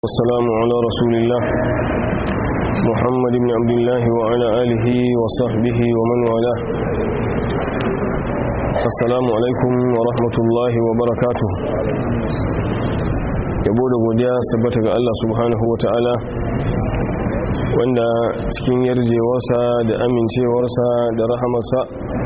والسلام على رسول الله محمد بن عبد الله وعلى آله وصحبه ومن والاه السلام عليكم ورحمة الله وبركاته yabo da godiya sabbata ga Allah subhanahu wa ta'ala wanda cikin yarjewarsa da amincewarsa da rahamarsa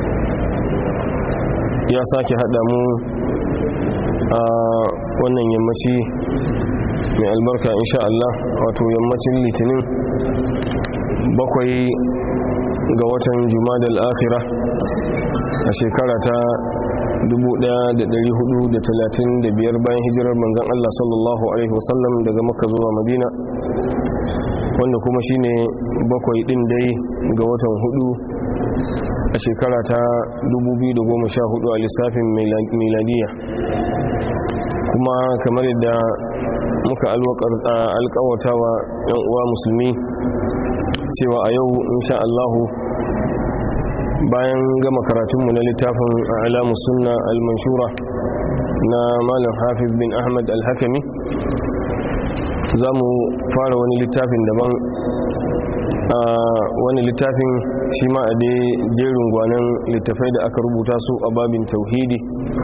ya sake haɗa mu a wannan yammaci mai albarka insha Allah wato yammacin litinin bakwai ga watan jumadal akhira a shekara ta 1435 bayan hijirar manzon Allah sallallahu alaihi wasallam daga makka zuwa madina wanda kuma shine bakwai din dai ga watan hudu a shekara ta 2014 a lissafin miladiya kuma kamar yadda muka alkawata wa yan uwa musulmi cewa a yau insha Allahu bayan gama karatunmu na littafin alamu sunna al-manshura na malam hafiz bin ahmad al-hakami za mu fara wani littafin daban a wani littafin shi ma a dai jerin gwanon littafai da aka rubuta su a babin tauhidi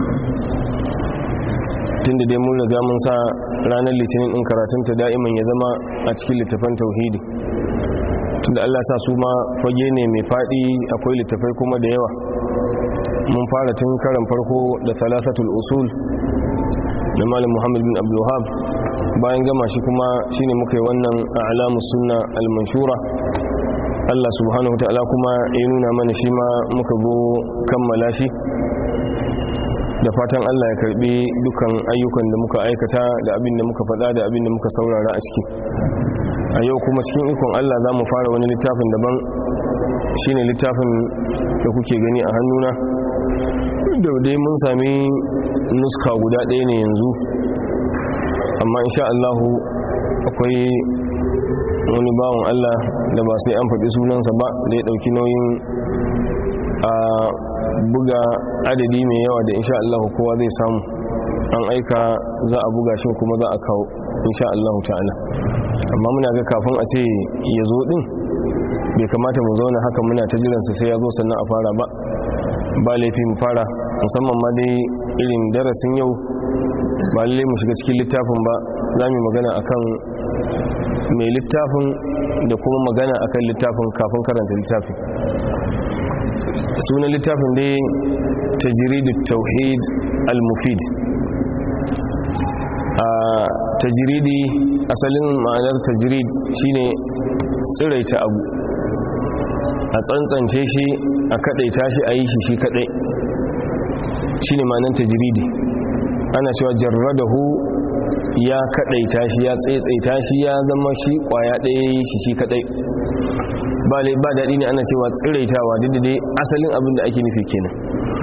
tun da dai mun riga mun sa ranar litinin in karatunta da'iman ya zama a cikin littafan tauhidi tun da allah sa su ma fage ne mai faɗi akwai littafai kuma da yawa mun fara tun karan farko da salasatul usul da malam muhammad bin abdullahab bayan gama shi kuma shine muka yi wannan a alamus sunna al-manshura allah subhanahu ta'ala kuma ya nuna mana shi ma muka go kammala shi da fatan Allah ya karbi dukan ayyukan da muka aikata da abin da muka faɗa da abin da muka saurara a ciki a yau kuma cikin ikon Allah za mu fara wani littafin daban shine littafin da kuke gani a hannuna da dai mun sami nuska guda ɗaya ne yanzu amma insha Allahu akwai wani bawan Allah da ba sai an faɗi sunansa ba da ya ɗauki nauyin a buga adadi mai yawa da insha Allah kowa zai samu an aika za a buga shi kuma za a kawo insha Allah ta'ala amma muna ga kafin a ce ya zo din bai kamata mu zauna haka muna ta jiransa sai ya zo sannan a fara ba ba laifi mu fara musamman ma dai irin darasin yau ba lalle mu shiga cikin littafin ba za mu magana akan mai littafin da kuma magana akan littafin kafin karanta littafin sunan littafin dai tajiridu tauhid al-mufid a tajiridi asalin ma'anar tajirid shine tsiraita abu a tsantsance shi a kadaita shi a yi shi shi kadai shine ma'anar tajiridi ana cewa jarradahu ya kadaita shi ya tsaitsaita shi ya zama shi kwaya ɗaya shi shi kadai ba ba daɗi ne ana cewa tsiraitawa duk da dai asalin abin da ake nufi kenan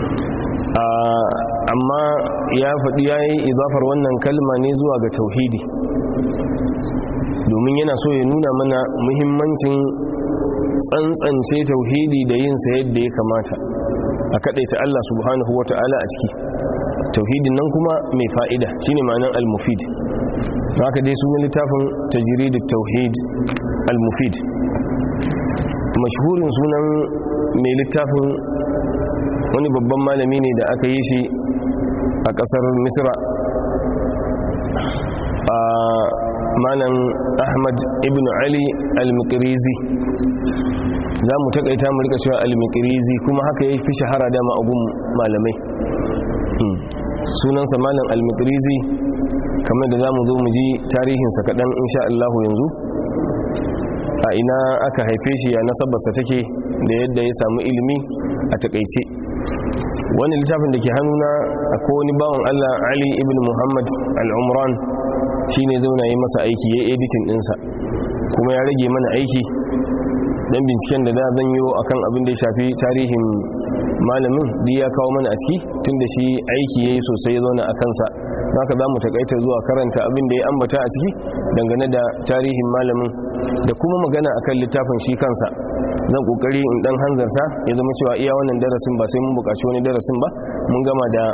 amma ya faɗi ya yi izafar wannan kalma ne zuwa ga tauhidi domin yana so ya nuna mana muhimmancin tsantsance tauhidi da yinsa yadda ya kamata a kaɗaita Allah subhanahu wa ta'ala a ciki tauhidin nan kuma mai fa'ida shine ma'anar al-mufid haka dai sunan littafin tajridut tauhid al-mufid mashhurin sunan mai littafin wani babban malami ne da aka yi shi a kasar misra a malam ahmad ibn ali al-mikrizi za mu takaita mu rika cewa al-mikrizi kuma haka ya fi shahara dama agun malamai sunansa malam al-mikrizi kamar da za mu zo mu ji tarihinsa kaɗan insha Allah yanzu a ina aka haife shi ya nasabarsa take da yadda ya samu ilimi a takaice wani littafin da ke hannuna akwai wani bawan Allah Ali ibn Muhammad al-Umran shi ne zauna yi masa aiki ya editin ɗinsa kuma ya rage mana aiki don binciken da da zan yi a kan abin da ya shafi tarihin malamin da ya kawo mana a ciki tun da shi aiki ya yi sosai ya zauna a kansa haka za mu takaita zuwa karanta abin da ya ambata a ciki dangane da tarihin malamin da kuma magana akan littafin shi kansa zan kokari in dan hanzarta ya zama cewa iya wannan darasin ba sai mun bukaci wani darasin ba mun gama da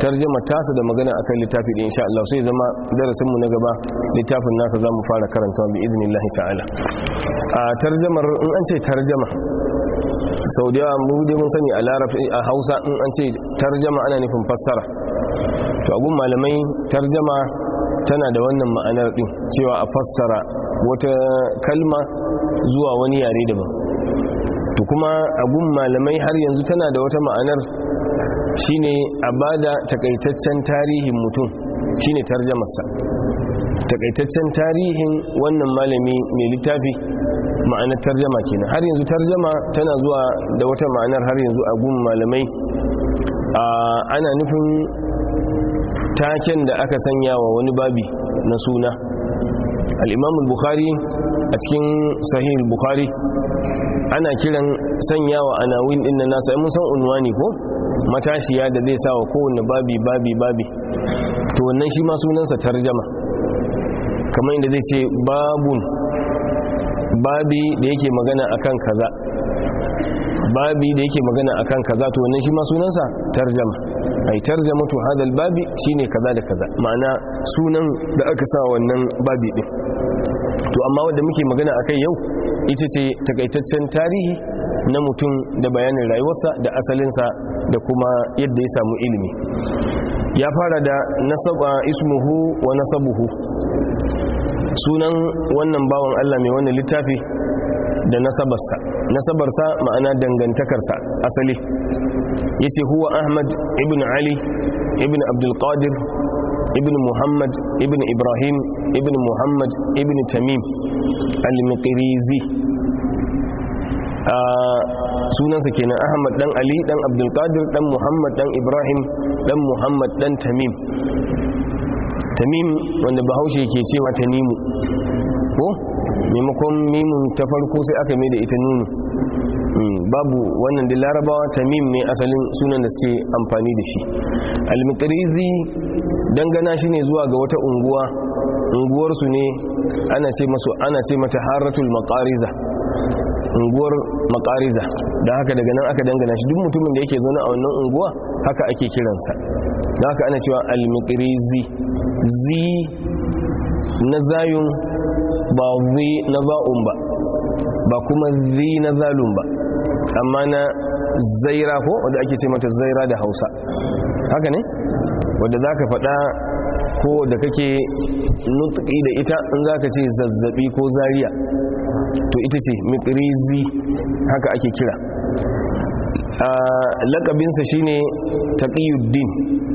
tarjama tasa da magana akan littafi da insha Allah sai zama darasin mu na gaba littafin nasa zamu fara karantawa bi idnillahi ta'ala a tarjamar in an ce tarjama sau da yawa mu dai mun sani a larabci a Hausa in an ce tarjama ana nufin fassara to abun malamai tarjama tana da wannan ma'anar din cewa a fassara wata kalma zuwa wani yare daban to kuma abun malamai har yanzu tana da wata ma'anar shine a bada takaitaccen tarihin mutum shine tarjamarsa takaitaccen tarihin wannan malami mai littafi ma'anar tarjama kenan har yanzu tarjama tana zuwa da wata ma'anar har yanzu a gun malamai ana nufin taken da aka sanya wa wani babi na suna al-imam bukhari a cikin sahih bukhari ana kiran sanya wa anawin din na nasa mun san unwani ko matashiya da zai sa wa kowanne babi babi babi to wannan shi ma sunansa tarjama kamar inda zai ce babun babi da yake magana akan kaza babi da yake magana akan kaza to wannan shi ma sunansa tarjama ai tarjamatu hadal babi shine kaza da kaza ma'ana sunan da aka sa wannan babi din to amma wanda muke magana akai yau ita ce takaitaccen tarihi na mutum da bayanin rayuwarsa da asalinsa da kuma yadda ya samu ilimi ya fara da nasaba ismuhu wa nasabuhu sunan wannan bawan Allah mai wannan littafi da nasabarsa nasabarsa ma'ana dangantakarsa asali yace huwa Ahmad ibn Ali ibn Abdul Qadir ibn Muhammad ibn Ibrahim ibn Muhammad ibn Tamim al-Miqrizi sunansa kenan Ahmad dan Ali dan Abdul Qadir dan Muhammad dan Ibrahim dan Muhammad dan Tamim tamim wanda bahaushe ke cewa tanimu ko maimakon mimun ta farko sai aka mai da ita nunu babu wannan da larabawa tamim ne asalin sunan da suke amfani da shi almitrizi dangana shi ne zuwa ga wata unguwa unguwarsu ne ana ce masu ana ce mata haratul maqariza unguwar makariza da haka daga nan aka dangana shi duk mutumin da yake zaune a wannan unguwa haka ake kiransa da haka ana cewa almikrizi zi na zayun ba zi na za'un ba ba kuma zi na zalun ba amma na zaira ko wadda ake ce mata zaira da hausa haka ne wadda za ka faɗa ko da kake nutki da ita in za ka ce zazzabi ko zariya to ita ce mikrizi haka ake kira lakabinsa shine taqiyuddin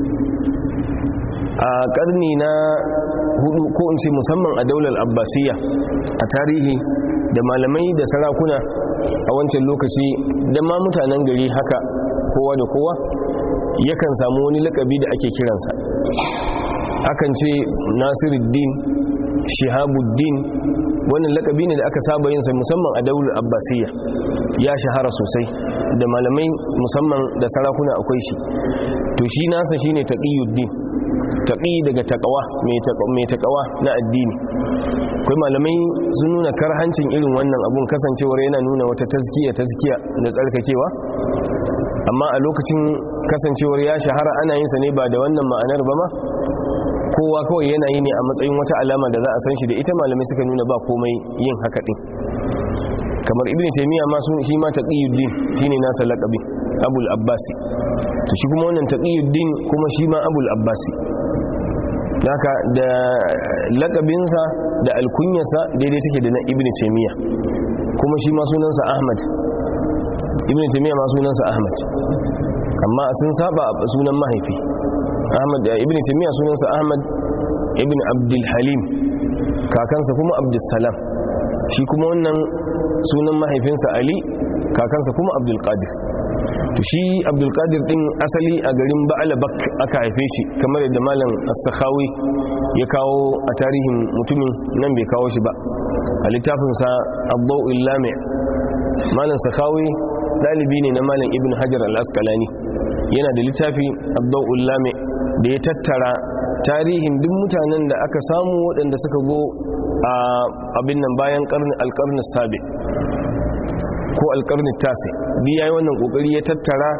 a karni na hudu ko in ce musamman a daular abbasiyya a tarihi da malamai da sarakuna a wancan lokaci da ma mutanen gari haka kowa da kowa yakan samu wani lakabi da ake kiransa akan ce nasiruddin shihabuddin wannan lakabi ne da aka saba yinsa musamman a daular abbasiyya ya shahara sosai da malamai musamman da sarakuna akwai shi to shi nasa shine taqiyuddin taqi daga taqwa mai taqwa na addini akwai malamai sun nuna karhancin irin wannan abun kasancewar yana nuna wata tazkiya tazkiya da tsarkakewa amma a lokacin kasancewar ya shahara ana yin sa ne ba da wannan ma'anar ba ma kowa kawai yana yi ne a matsayin wata alama da za a san shi da ita malamai suka nuna ba komai yin haka din kamar ibn taymiya ma sun shi ma taqiyuddin shine nasa laqabi abul abbasi to shi kuma wannan taqiyuddin kuma shi ma abul abbasi haka da laqabinsa da alkunyarsa daidai take da na ibn taymiya kuma shi ma sunansa ahmad ibn taymiya ma sunansa ahmad amma sun saba sunan mahaifi ahmad ibn taymiya sunansa ahmad ibn abdul halim kakansa kuma abdul salam shi kuma wannan sunan mahaifinsa ali kakansa kuma abdul qadir to shi abdul qadir din asali a garin ba'alabak aka haife shi kamar yadda malam as-sakhawi ya kawo a tarihin mutumin nan bai kawo shi ba a littafinsa abdul lami malam sakhawi dalibi ne na malam ibn hajar al-asqalani yana da littafi abdul lami da ya tattara tarihin duk mutanen da aka samu waɗanda suka go a abin nan bayan alƙarni sabi ko alƙarni tasi bi ya yi wannan ƙoƙari ya tattara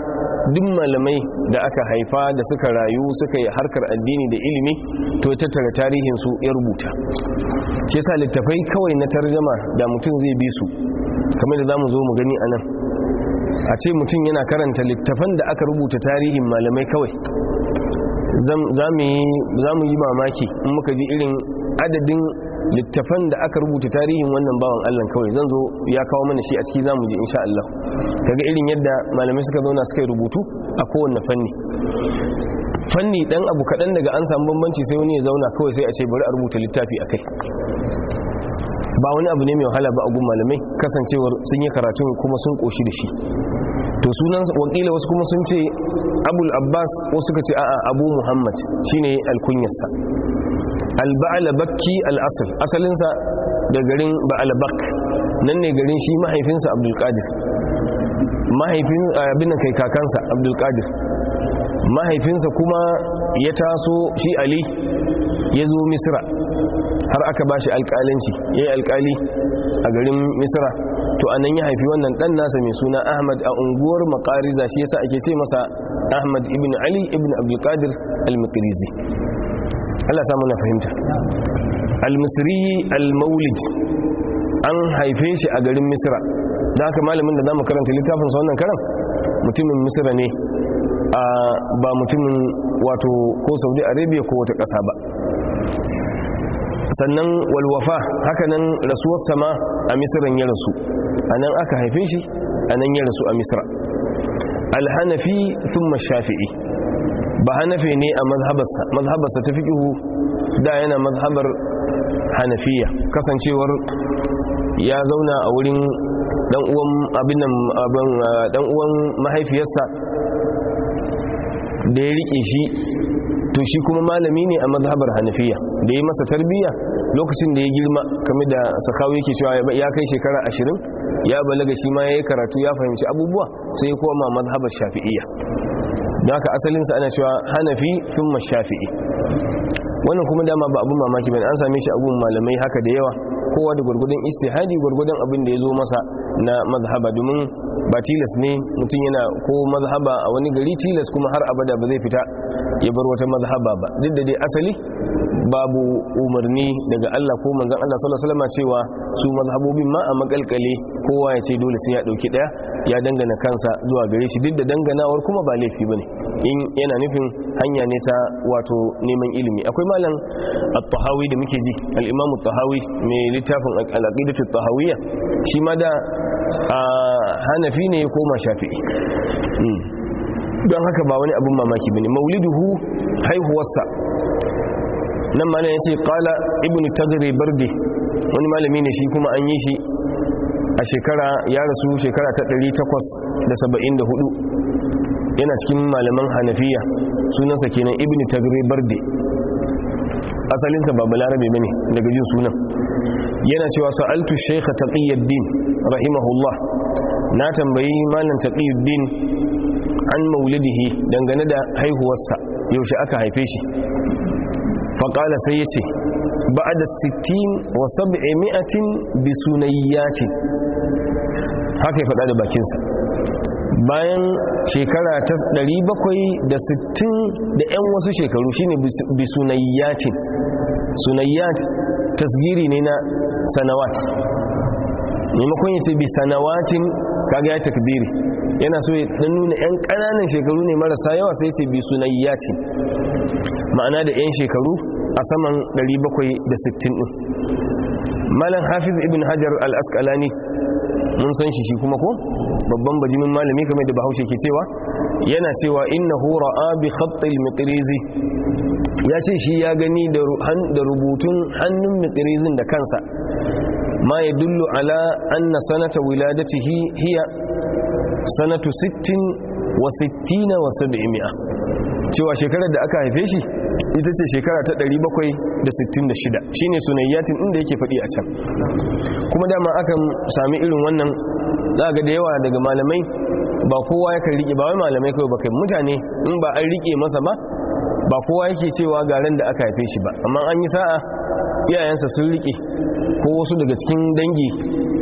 duk malamai da aka haifa da suka rayu suka yi harkar addini da ilimi to ya tattara tarihinsu ya rubuta shi yasa littafai kawai na tarjama da mutum zai bi su kamar da za mu zo mu gani a nan a ce mutum yana karanta littafan da aka rubuta tarihin malamai kawai za mu yi mamaki in muka ji irin adadin littafan da aka rubuta tarihin wannan bawan Allah kawai zan zo ya kawo mana shi a ciki zamu ji insha Allah kaga irin yadda malamai suka zauna suka yi rubutu a kowanne fanni fanni dan abu kadan daga an samu bambanci sai wani ya zauna kawai sai a ce bari a rubuta littafi akai ba wani abu ne mai wahala ba a gun malamai kasancewar sun yi karatu kuma sun koshi da shi to sunan wakila wasu kuma sun ce abul abbas wasu suka ce a'a abu muhammad shine alkunyarsa alba'alabakki al'asal asalinsa da garin ba'alabak nan ne garin shi mahaifinsa abdulkadir mahaifin abin kai kakansa abdulkadir mahaifinsa kuma ya taso shi ali ya zo misra har aka ba shi alƙalanci ya yi alƙali a garin misra to anan ya haifi wannan ɗan nasa mai suna ahmad a unguwar makariza shi yasa ake ce masa ahmad ibn ali ibn abdulkadir al-makarizi Allah samu na fahimta al-misri al-maulid an haife shi a garin misra da haka malamin da zamu karanta littafin sa wannan karan mutumin misra ne a ba mutumin wato ko saudi arabia ko wata ƙasa ba sannan walwafa hakanan rasuwar sama a misran ya rasu anan aka haife shi anan ya rasu a misra al-hanafi thumma shafi'i ba hanafi ne a mazhabarsa mazhabarsa ta fiƙihu da yana mazhabar hanafiya kasancewar ya zauna a wurin dan uwan abin dan uwan mahaifiyarsa da ya rike shi to shi kuma malami ne a mazhabar hanafiya da ya masa tarbiyya lokacin da ya girma kame da sakawu yake cewa ya kai shekara ashirin ya balaga shi ma ya yi karatu ya fahimci abubuwa sai ya koma mazhabar shafi'iyya da haka asalinsa ana cewa hanafi sun shafi'i wannan kuma dama ba abin mamaki bane an same shi abun malamai haka da yawa kowa da gwargwadon istihadi gwargwadon abin da ya zo masa na mazhaba domin ba tilas ne mutum yana ko mazhaba a wani gari tilas kuma har abada ba zai fita ya bar wata mazhaba ba duk da dai asali babu umarni daga Allah ko manzon Allah sallallahu alaihi wasallam cewa su mazhabobin ma a makalkale kowa ya ce dole sai ya dauki daya ya dangana kansa zuwa gare shi duk da danganawar kuma ba laifi bane in yana nufin hanya ne ta wato neman ilimi akwai malam at-tahawi da muke ji al-imam at-tahawi mai littafin al-aqidatu at-tahawiyya shi ma da hanafi ne ya koma shafi'i don haka ba wani abin mamaki bane mauliduhu haihuwarsa nan malam ya ce kala ibn tagri bardi wani malami ne shi kuma an yi shi a shekara ya rasu shekara ta 874 yana cikin malaman hanafiya sunansa kenan ibn tagri bardi asalinsa ba balarabe bane daga jin sunan yana cewa sa'altu shaykha taqiyuddin rahimahullah na tambayi malam taqiyuddin an maulidihi dangane da haihuwarsa yaushe aka haife shi faƙala sai ya ce ba da 60 wa 700 bi sunayyatin haka ya faɗa da bakinsa bayan shekara ta 760 da 'yan wasu shekaru shine bi sunayyatin sunayyat tasgiri ne na sanawat maimakon ya ce bi sanawatin kaga ya takbiri yana so ya dan nuna 'yan ƙananan shekaru ne marasa yawa sai ce bi sunayyatin ma'ana da 'yan shekaru a saman 760 ɗin malam hafiz ibn hajar al-asqalani mun san shi shi kuma ko babban bajimin malami kamar da bahaushe ke cewa yana cewa innahu ra'a bi khattil miqrizi ya ce shi ya gani da rubutun hannun miqrizin da kansa ma yadullu ala anna sanata wiladatihi hiya sanatu 60 wa 60 wa 700 cewa shekarar da aka haife shi ita ce shekara ta 766 shine sunayyatin inda yake faɗi a can kuma dama akan sami irin wannan za ga da yawa daga malamai ba kowa yakan rike ba wai malamai kawai ba kai mutane in ba an rike masa ba ba kowa yake cewa garin da aka haife shi ba amma an yi sa'a iyayensa sun rike ko wasu daga cikin dangi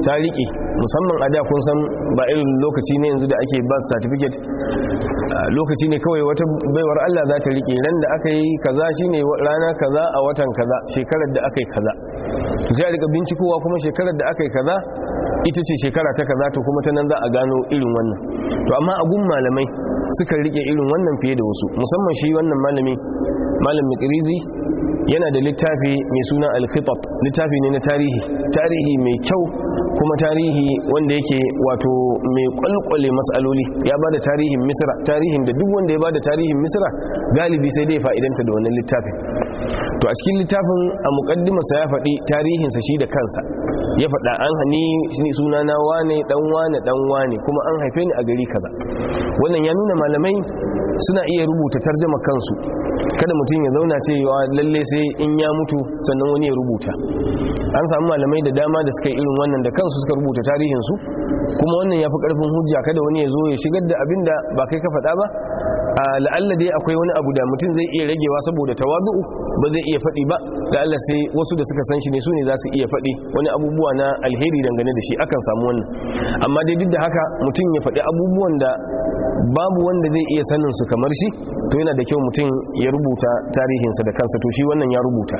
ta riƙe musamman a da kun san ba irin lokaci ne yanzu da ake ba certificate lokaci ne kawai wata baiwar Allah za ta riƙe ran da aka yi kaza shine rana kaza a watan kaza shekarar da aka yi kaza sai a rika bincikowa kuma shekarar da aka yi kaza ita ce shekara ta kaza to kuma ta nan za a gano irin wannan to amma a gun malamai suka rike irin wannan fiye da wasu musamman shi wannan malami malam mikrizi yana da littafi mai suna al-khitab littafi ne na tarihi tarihi mai kyau kuma tarihi wanda yake wato mai kwalkwale matsaloli ya bada tarihin misra tarihin da duk wanda ya bada tarihin misra galibi sai dai fa'idanta da wannan littafin to a cikin littafin a muqaddimarsa ya faɗi tarihinsa shi da kansa ya faɗa an hani suna na wane dan wane dan wane kuma an haife ni a gari kaza wannan ya nuna malamai suna iya rubuta tarjama kansu kada mutum ya zauna cewa lalle sai in ya mutu sannan wani ya rubuta an samu malamai da dama da suka yi irin wannan da kansu suka rubuta tarihinsu kuma wannan ya fi karfin hujja kada wani ya zo ya shigar da abin da ba kai ka faɗa ba a la'alla dai akwai wani abu da mutum zai iya ragewa saboda tawadu'u ba zai iya faɗi ba la'alla sai wasu da suka san shi ne su ne za su iya faɗi wani abubuwa na alheri dangane da shi akan samu wannan amma dai duk da haka mutum ya faɗi abubuwan da babu wanda zai iya sanin su kamar shi to yana da kyau mutum ya rubuta tarihinsa da kansa to shi wannan ya rubuta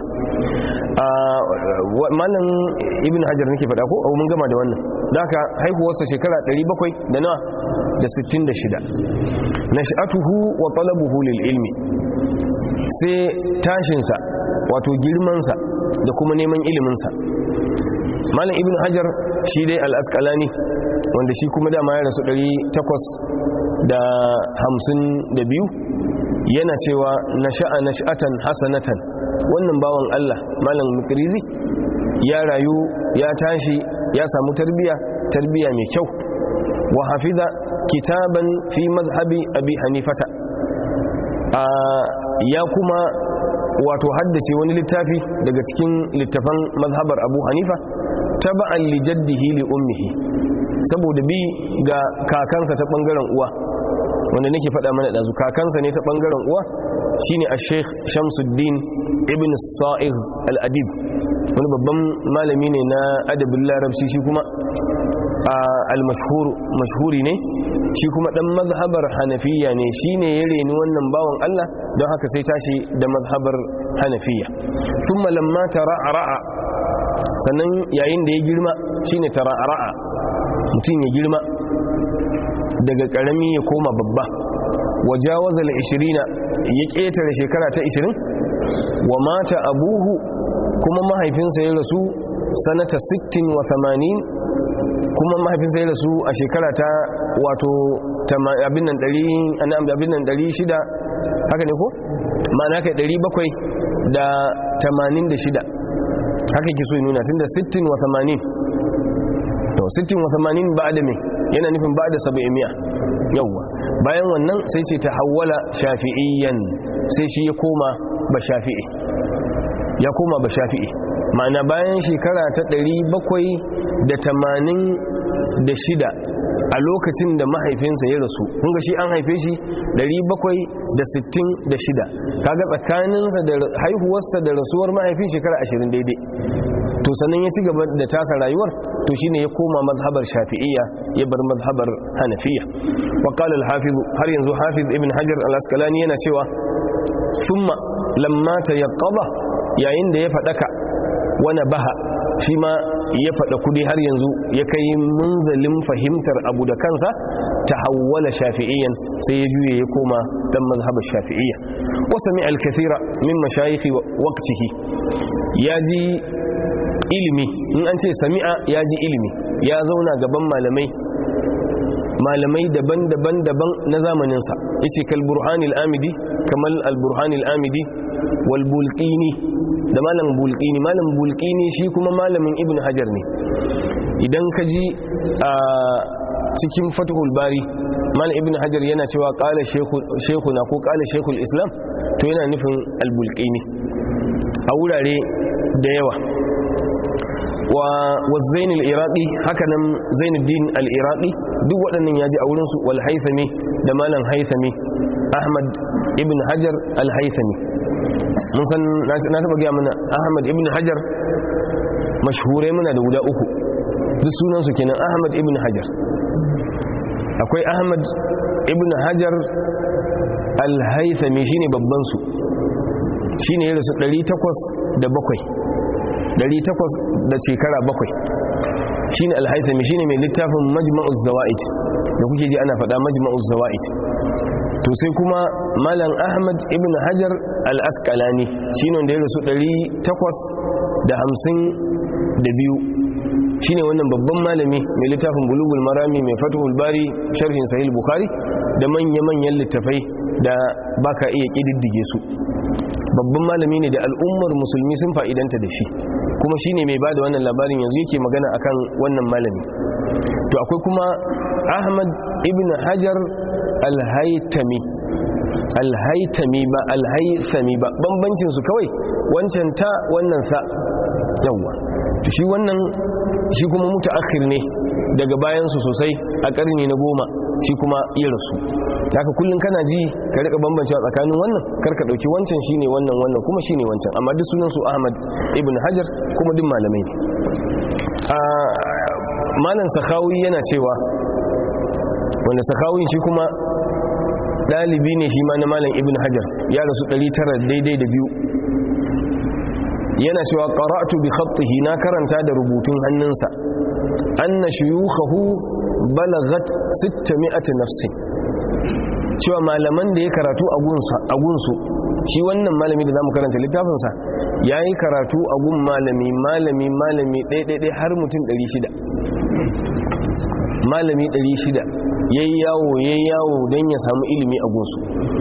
malam ibn hajar nake faɗa ko mun gama da wannan da haka haihuwarsa shekara 700 da nawa da 66 nash'atuhu wa talabuhu lil ilmi sai tashinsa wato girmansa da kuma neman iliminsa malam ibn hajar shi dai al-asqalani wanda shi kuma dama ya rasu 852 yana cewa nasha'a nash'atan hasanatan wannan bawan Allah malam mukrizi ya rayu ya tashi ya samu tarbiya tarbiya mai kyau wa hafiza kitaban fi mazhabi abi hanifata ya kuma wato haddace wani littafi daga cikin littafan mazhabar abu hanifa taba'an li jaddihi li ummihi saboda bi ga kakansa ta bangaren uwa wanda nake faɗa mana ɗazu kakansa ne ta bangaren uwa shine a sheikh shamsuddin ibn sa'ir al-adib wani babban malami ne na adabin larabci shi kuma al-mashhuri ne shi kuma dan mazhabar hanafiya ne shine ya reni wannan bawan Allah don haka sai tashi da mazhabar hanafiya thumma lamma tara'ra'a sannan yayin da ya girma shine tara'ra'a mutum ya girma daga karami ya koma babba wajawaza al-20 ya ketare shekara ta 20 wa mata abuhu kuma mahaifinsa ya rasu sanata 60 wa 80 kuma mahaifinsa ya rasu a shekara ta wato abin nan 100 abin nan 600 haka ne ko ma'ana kai 700 da 86 haka ke so yi nuna tun da 60 wa 80 to 60 wa 80 ba da me yana nufin ba da 700 yawwa bayan wannan sai ce ta hawala shafi'iyyan sai shi ya koma ba shafi'i ya koma ba shafi'i ma'ana bayan shekara ta 786 a lokacin da mahaifinsa ya rasu kunga shi an haife shi 766 kaga tsakaninsa da haihuwarsa da rasuwar mahaifin shekara 20 daidai to sannan ya ci gaba da tasa rayuwar to shine ya koma mazhabar shafi'iyya ya bar mazhabar hanafiya wa qala al-hafiz har yanzu hafiz ibn hajar al-asqalani yana cewa thumma lamma tayaqqaba yayin da ya fadaka wana baha shi ma ya fada kudi har yanzu ya kai munzalin fahimtar abu da kansa ta hawwala shafi'iyyan sai ya juye ya koma dan mazhabar shafi'iyya wa sami al-kathira min mashayikh waqtihi ya ji ilimi in an ce sami'a ya ji ilimi ya zauna gaban malamai malamai daban-daban daban na zamaninsa yace kal burhanil amidi kamal al burhanil amidi wal bulqini da malam bulqini malam bulqini shi kuma malamin ibn hajar ne idan ka ji a cikin fathul bari malam ibn hajar yana cewa qala shaykhuna ko qala shaykhul islam to yana nufin al bulqini a wurare da yawa wa zain al-iraqi hakanan zainuddin al-iraqi duk waɗannan yaji a wurinsu wal haythami da malam haythami ahmad ibn hajar al-haythami mun san na taba gaya mana ahmad ibn hajar mashhurai muna da guda uku duk sunansu kenan ahmad ibn hajar akwai ahmad ibn hajar al-haythami shine babban su shine ya rasu 807 800 da shekara bakwai shine al-haythami shine mai littafin majma'uz zawaid da kuke ji ana faɗa majma'uz zawaid to sai kuma malam ahmad ibn hajar al-asqalani shine wanda ya rasu 852 shine wannan babban malami mai littafin bulugul marami mai fatuhul bari sharhin sahih bukhari da manya-manyan littafai da baka iya kididdige su babban malami ne da al'ummar musulmi sun fa'idanta da shi kuma shine mai bada wannan labarin yanzu yake magana akan wannan malami to akwai kuma ahmad ibn hajar al-haytami al-haytami ba al-haythami ba bambancin su kawai wancan ta wannan sa yawa to shi wannan shi kuma mutaakhir ne daga bayan su sosai a karni na goma shi kuma ya rasu haka kullun kana ji ka rika bambancewa tsakanin wannan karka dauki wancan shine wannan wannan kuma shine wancan amma duk sunan su Ahmad ibn Hajar kuma duk malamai ne a malam Sakhawi yana cewa wanda Sakhawi shi kuma dalibi ne shi ma na malam ibn Hajar ya rasu 900 daidai da biyu yana cewa qara'tu bi khattihi na karanta da rubutun hannunsa anna shuyukhahu balagat 600 nafsin cewa malaman da ya karatu a gunsu shi wannan malami da zamu karanta littafinsa ya yi karatu a gun malami malami malami ɗaiɗaiɗai har mutum 600 malami 600 ya yi yawo ya yi yawo don ya samu ilimi a gunsu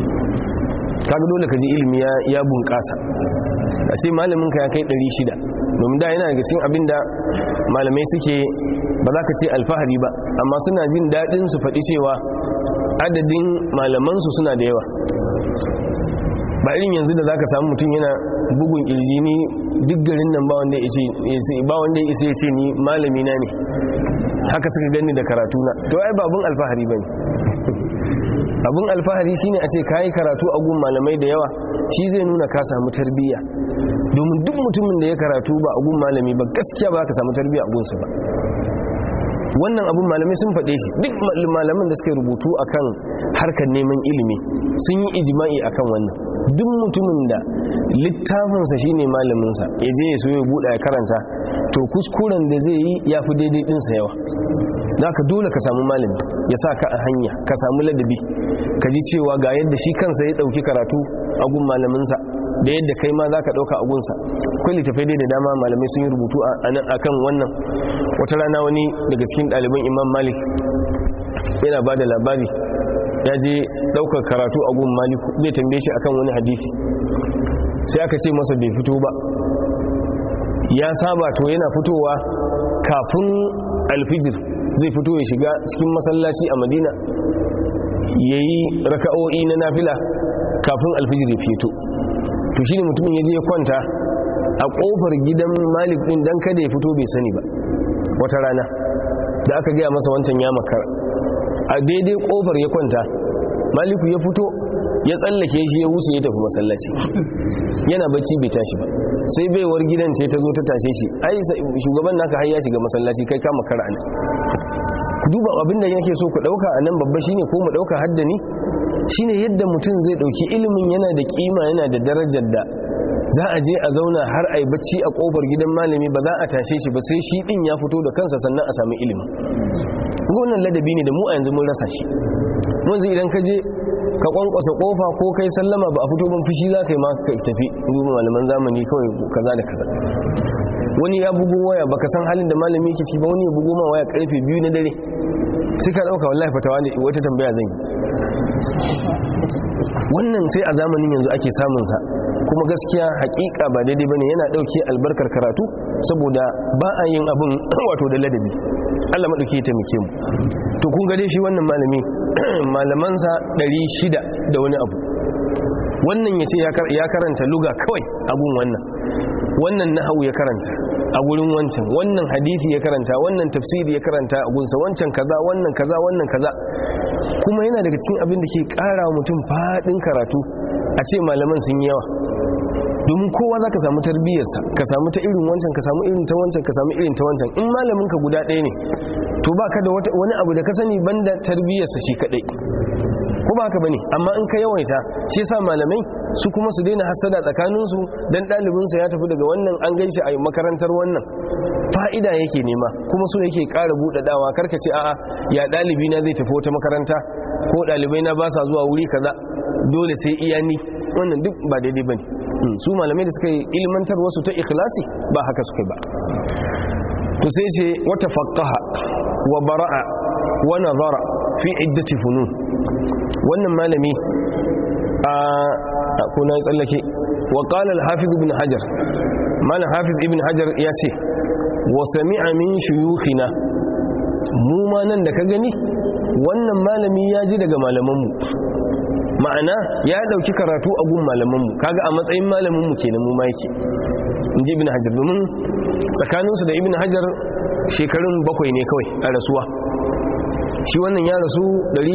kaga dole ka ji ilimi ya bunƙasa a ce malaminka ya kai 600 domin da yana daga cikin abin da malamai suke ba za ka ce alfahari ba amma suna jin daɗin su faɗi cewa adadin malamansu suna da yawa ba irin yanzu da za ka samu mutum yana bugun ƙirji ni duk garin nan ba wanda ya isa ya ce ni malami na ne haka suka gani da karatu na to ai babun alfahari ba ne abun alfahari shine a ce ka yi karatu a gun malamai da yawa shi zai nuna ka samu tarbiyya domin duk mutumin da ya karatu ba a gun malami ba gaskiya ba ka samu tarbiyya a gunsa ba wannan abun malamai sun faɗe shi duk malaman da suka rubutu akan harkar neman ilimi sun yi ijima'i akan wannan duk mutumin da littafinsa shine malaminsa ya je ya so ya buɗa ya karanta to kuskuren da zai yi ya fi daidai ɗinsa yawa za ka dole ka samu malami ya sa ka a hanya ka samu ladabi ka ji cewa ga yadda shi kansa ya ɗauki karatu a gun malaminsa da yadda kai ma za ka ɗauka a gunsa kwai littafai dai da dama malamai sun yi rubutu a kan wannan wata rana wani daga cikin ɗaliban imam malik yana ba da labari ya je ɗaukar karatu a gun maliku zai tambaye shi akan wani hadithi sai aka ce masa bai fito ba ya saba to yana fitowa kafin alfijir zai fito ya shiga cikin masallaci a madina ya yi raka'o'i na nafila kafin alfijir ya fito to shi ne mutumin ya je ya kwanta a ƙofar gidan malik ɗin don kada ya fito bai sani ba wata rana da aka gaya masa wancan ya makara a daidai ƙofar ya kwanta maliku ya fito ya tsallake shi ya wuce ya tafi masallaci yana bacci bai tashi ba sai baiwar gidan ce ta zo ta tashe shi ai shugaban naka har ya shiga masallaci kai kama kara ne ku duba abin da yake so ku dauka a nan babba shine ko mu dauka haddani shine yadda mutum zai dauki ilimin yana da kima yana da darajar da za a je a zauna har a yi bacci a kofar gidan malami ba za a tashe shi ba sai shi din ya fito da kansa sannan a sami ilimi wannan ladabi ne da mu a yanzu mun rasa shi wanzu idan ka je ka kwankwasa kofa ko kai sallama ba a fito ban fushi za ka yi ma ka tafi duba malaman zamani kawai kaza da kaza wani ya bugo waya baka san halin da malami yake ciki ba wani ya bugo ma waya karfe biyu na dare sai ka dauka wallahi fatawa ne wata tambaya zan yi wannan sai a zamanin yanzu ake samun sa kuma gaskiya hakika ba daidai bane yana dauke albarkar karatu saboda ba a yin abin wato da ladabi Allah madauke ya taimake mu to kun ga dai shi wannan malami malamansa 600 da wani abu wannan yace ya karanta luga kawai abun wannan wannan nahawu ya karanta a gurin wancan wannan hadisi ya karanta wannan tafsiri ya karanta a gunsa wancan kaza wannan kaza wannan kaza kuma yana daga cikin abin da ke kara mutum fadin karatu a ce malaman sun yi yawa domin kowa za ka samu tarbiyyarsa ka samu ta irin wancan ka samu irin ta wancan ka samu irin ta wancan in malamin ka guda ɗaya ne to ba ka da wani abu da ka sani banda tarbiyyarsa shi kaɗai ko ba haka bane amma in ka yawaita shi yasa malamai su kuma su daina hasada tsakaninsu dan ɗalibinsa ya tafi daga wannan an gaishe a makarantar wannan fa'ida yake nema kuma so yake ƙara buɗaɗawa karka ce a'a ya ɗalibi na zai tafi wata makaranta ko ɗalibai na ba sa zuwa wuri kaza dole sai iya ni wannan duk ba daidai bane su malamai da suka yi ilmantar wasu ta ikhlasi ba haka suka yi ba to sai ce wata faqqaha wa bara'a wa nazara fi iddati funun wannan malami a kuna tsallake wa qala al-hafiz ibn hajar malam hafiz ibn hajar ya ce wa sami'a min shuyukhina mu ma nan da ka gani wannan malami ya ji daga malamanmu ma'ana ya dauki karatu a gun malamanmu kaga a matsayin malaminmu kenan mu ma yake inji ibn hajar domin tsakaninsu da ibn hajar shekarun bakwai ne kawai a rasuwa shi wannan ya rasu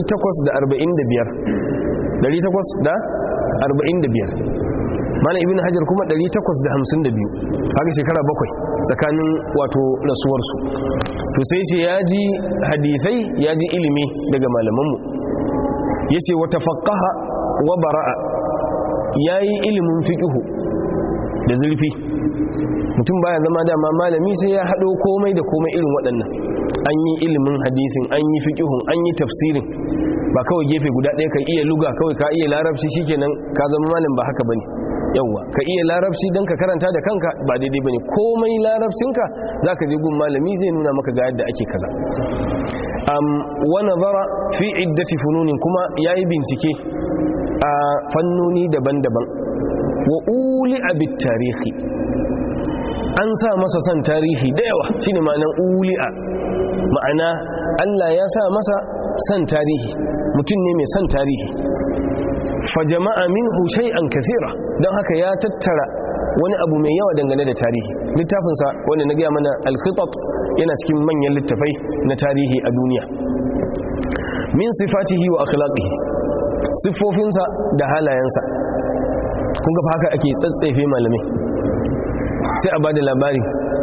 845 malam ibn hajar kuma 852 haka shekara bakwai tsakanin wato rasuwarsu to sai shi ya ji hadithai ya ji ilimi daga malamanmu ya ce wata faƙaha wa bara'a ya yi ilimin fiƙihu da zurfi mutum baya zama dama malami sai ya haɗo komai da komai irin waɗannan an yi ilimin hadisin an yi fiƙihun an yi tafsirin ba kawai gefe guda ɗaya ka iya luga kawai ka iya larabci shikenan ka zama malam ba haka bane yauwa ka iya larabci don ka karanta da kanka ba daidai bane komai larabcinka za ka je gun malami zai nuna maka ga yadda ake kaza wa nazara fi iddati fununin kuma yayi bincike a fannoni daban-daban wa uli abit tarihi an sa masa son tarihi da yawa shine ma'anar uli'a ma'ana Allah ya sa masa son tarihi mutum ne mai son tarihi fa jama'a minhu shay'an kathira don haka ya tattara wani abu mai yawa dangane da tarihi littafinsa wanda na gaya mana al-khitat yana cikin manyan littafai na tarihi a duniya min sifatihi wa akhlaqihi siffofinsa da halayensa kun ga haka ake tsatsefe malamai sai a bada labari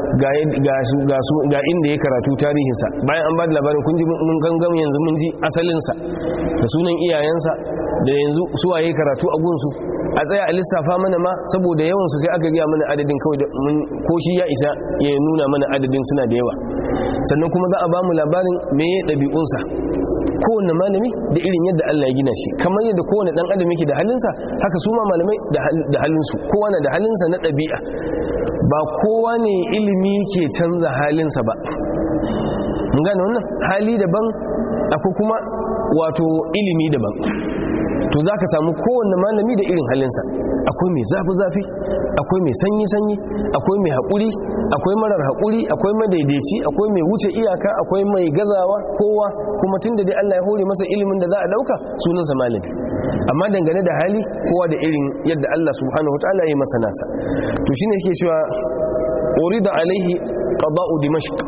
ga inda ya karatu tarihinsa bayan an bada labarin kun ji mun gangan yanzu mun ji asalinsa da sunan iyayensa da yanzu suwa ya karatu a gunsu a tsaya a lissafa mana ma saboda yawansu sai aka gaya mana adadin kawai da ko shi ya isa ya nuna mana adadin suna da yawa sannan kuma za a ba mu labarin me ya ɗabi'unsa kowane malami da irin yadda Allah ya gina shi kamar yadda kowane dan adam yake da halinsa haka su ma malamai da halinsu kowa na da halinsa na ɗabi'a ba kowa ne ilimi ke canza halinsa ba mun gane wannan hali daban akwai kuma wato ilimi daban to za ka samu kowane malami da irin halinsa akwai mai zafi-zafi akwai mai sanyi-sanyi akwai mai haƙuri akwai marar haƙuri akwai madaidaici akwai mai wuce iyaka akwai mai gazawa kowa kuma tun da dai Allah ya hore masa ilimin da za a ɗauka sunansa malami amma dangane da hali kowa da irin yadda Allah subhanahu wa ta'ala ya yi masa nasa to shine yake cewa urida alaihi qada'u dimashq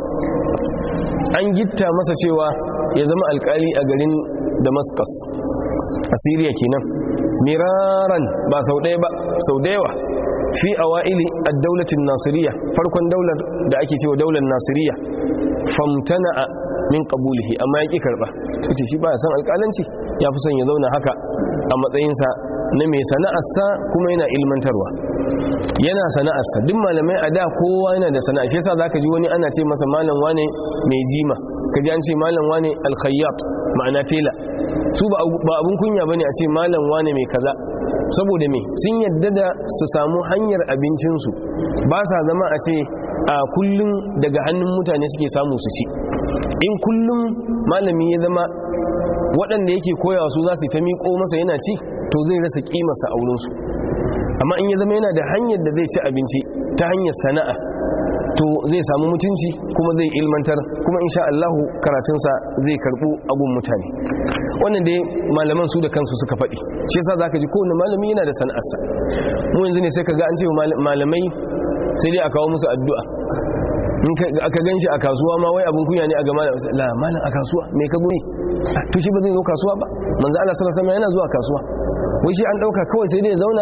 an gitta masa cewa ya zama alkali a garin damascus a syria kenan miraran ba sau ɗaya ba sau da yawa fi awa'ili ad-daulatin nasiriya farkon daular da ake cewa daular nasiriya famtana'a min qabulihi amma ya ki karba sai shi ba san alƙalanci ya fi son ya zauna haka a matsayinsa na mai sana'arsa kuma yana ilmantarwa yana sana'arsa duk malamai a da kowa yana da sana'a shi yasa zaka ji wani ana ce masa malam wane mai jima kaji an ce malam wane al-khayyat ma'ana tela su ba abun kunya bane a ce malam wane mai kaza saboda me sun yadda da su samu hanyar abincinsu ba sa zama a ce a kullum daga hannun mutane suke samu su ci in kullum malami ya zama waɗanda yake koyawa su za su ta miƙo masa yana ci to zai rasa ƙimarsa a wurinsu amma in ya zama yana da hanyar da zai ci abinci ta hanyar sana'a to zai samu mutunci kuma zai ilmantar kuma insha Allahu karatunsa zai karɓu agun mutane wannan dai malaman su da kansu suka faɗi shi yasa zaka ji kowane malami yana da sana'arsa mu yanzu ne sai ka ga an ce malamai sai dai a kawo musu addu'a in aka gan shi a kasuwa ma wai abin kunya ne a gama da la malam a kasuwa me ka guri to shi ba zai zo kasuwa ba manzo Allah sallallahu alaihi yana zuwa kasuwa wai shi an dauka kawai sai dai ya zauna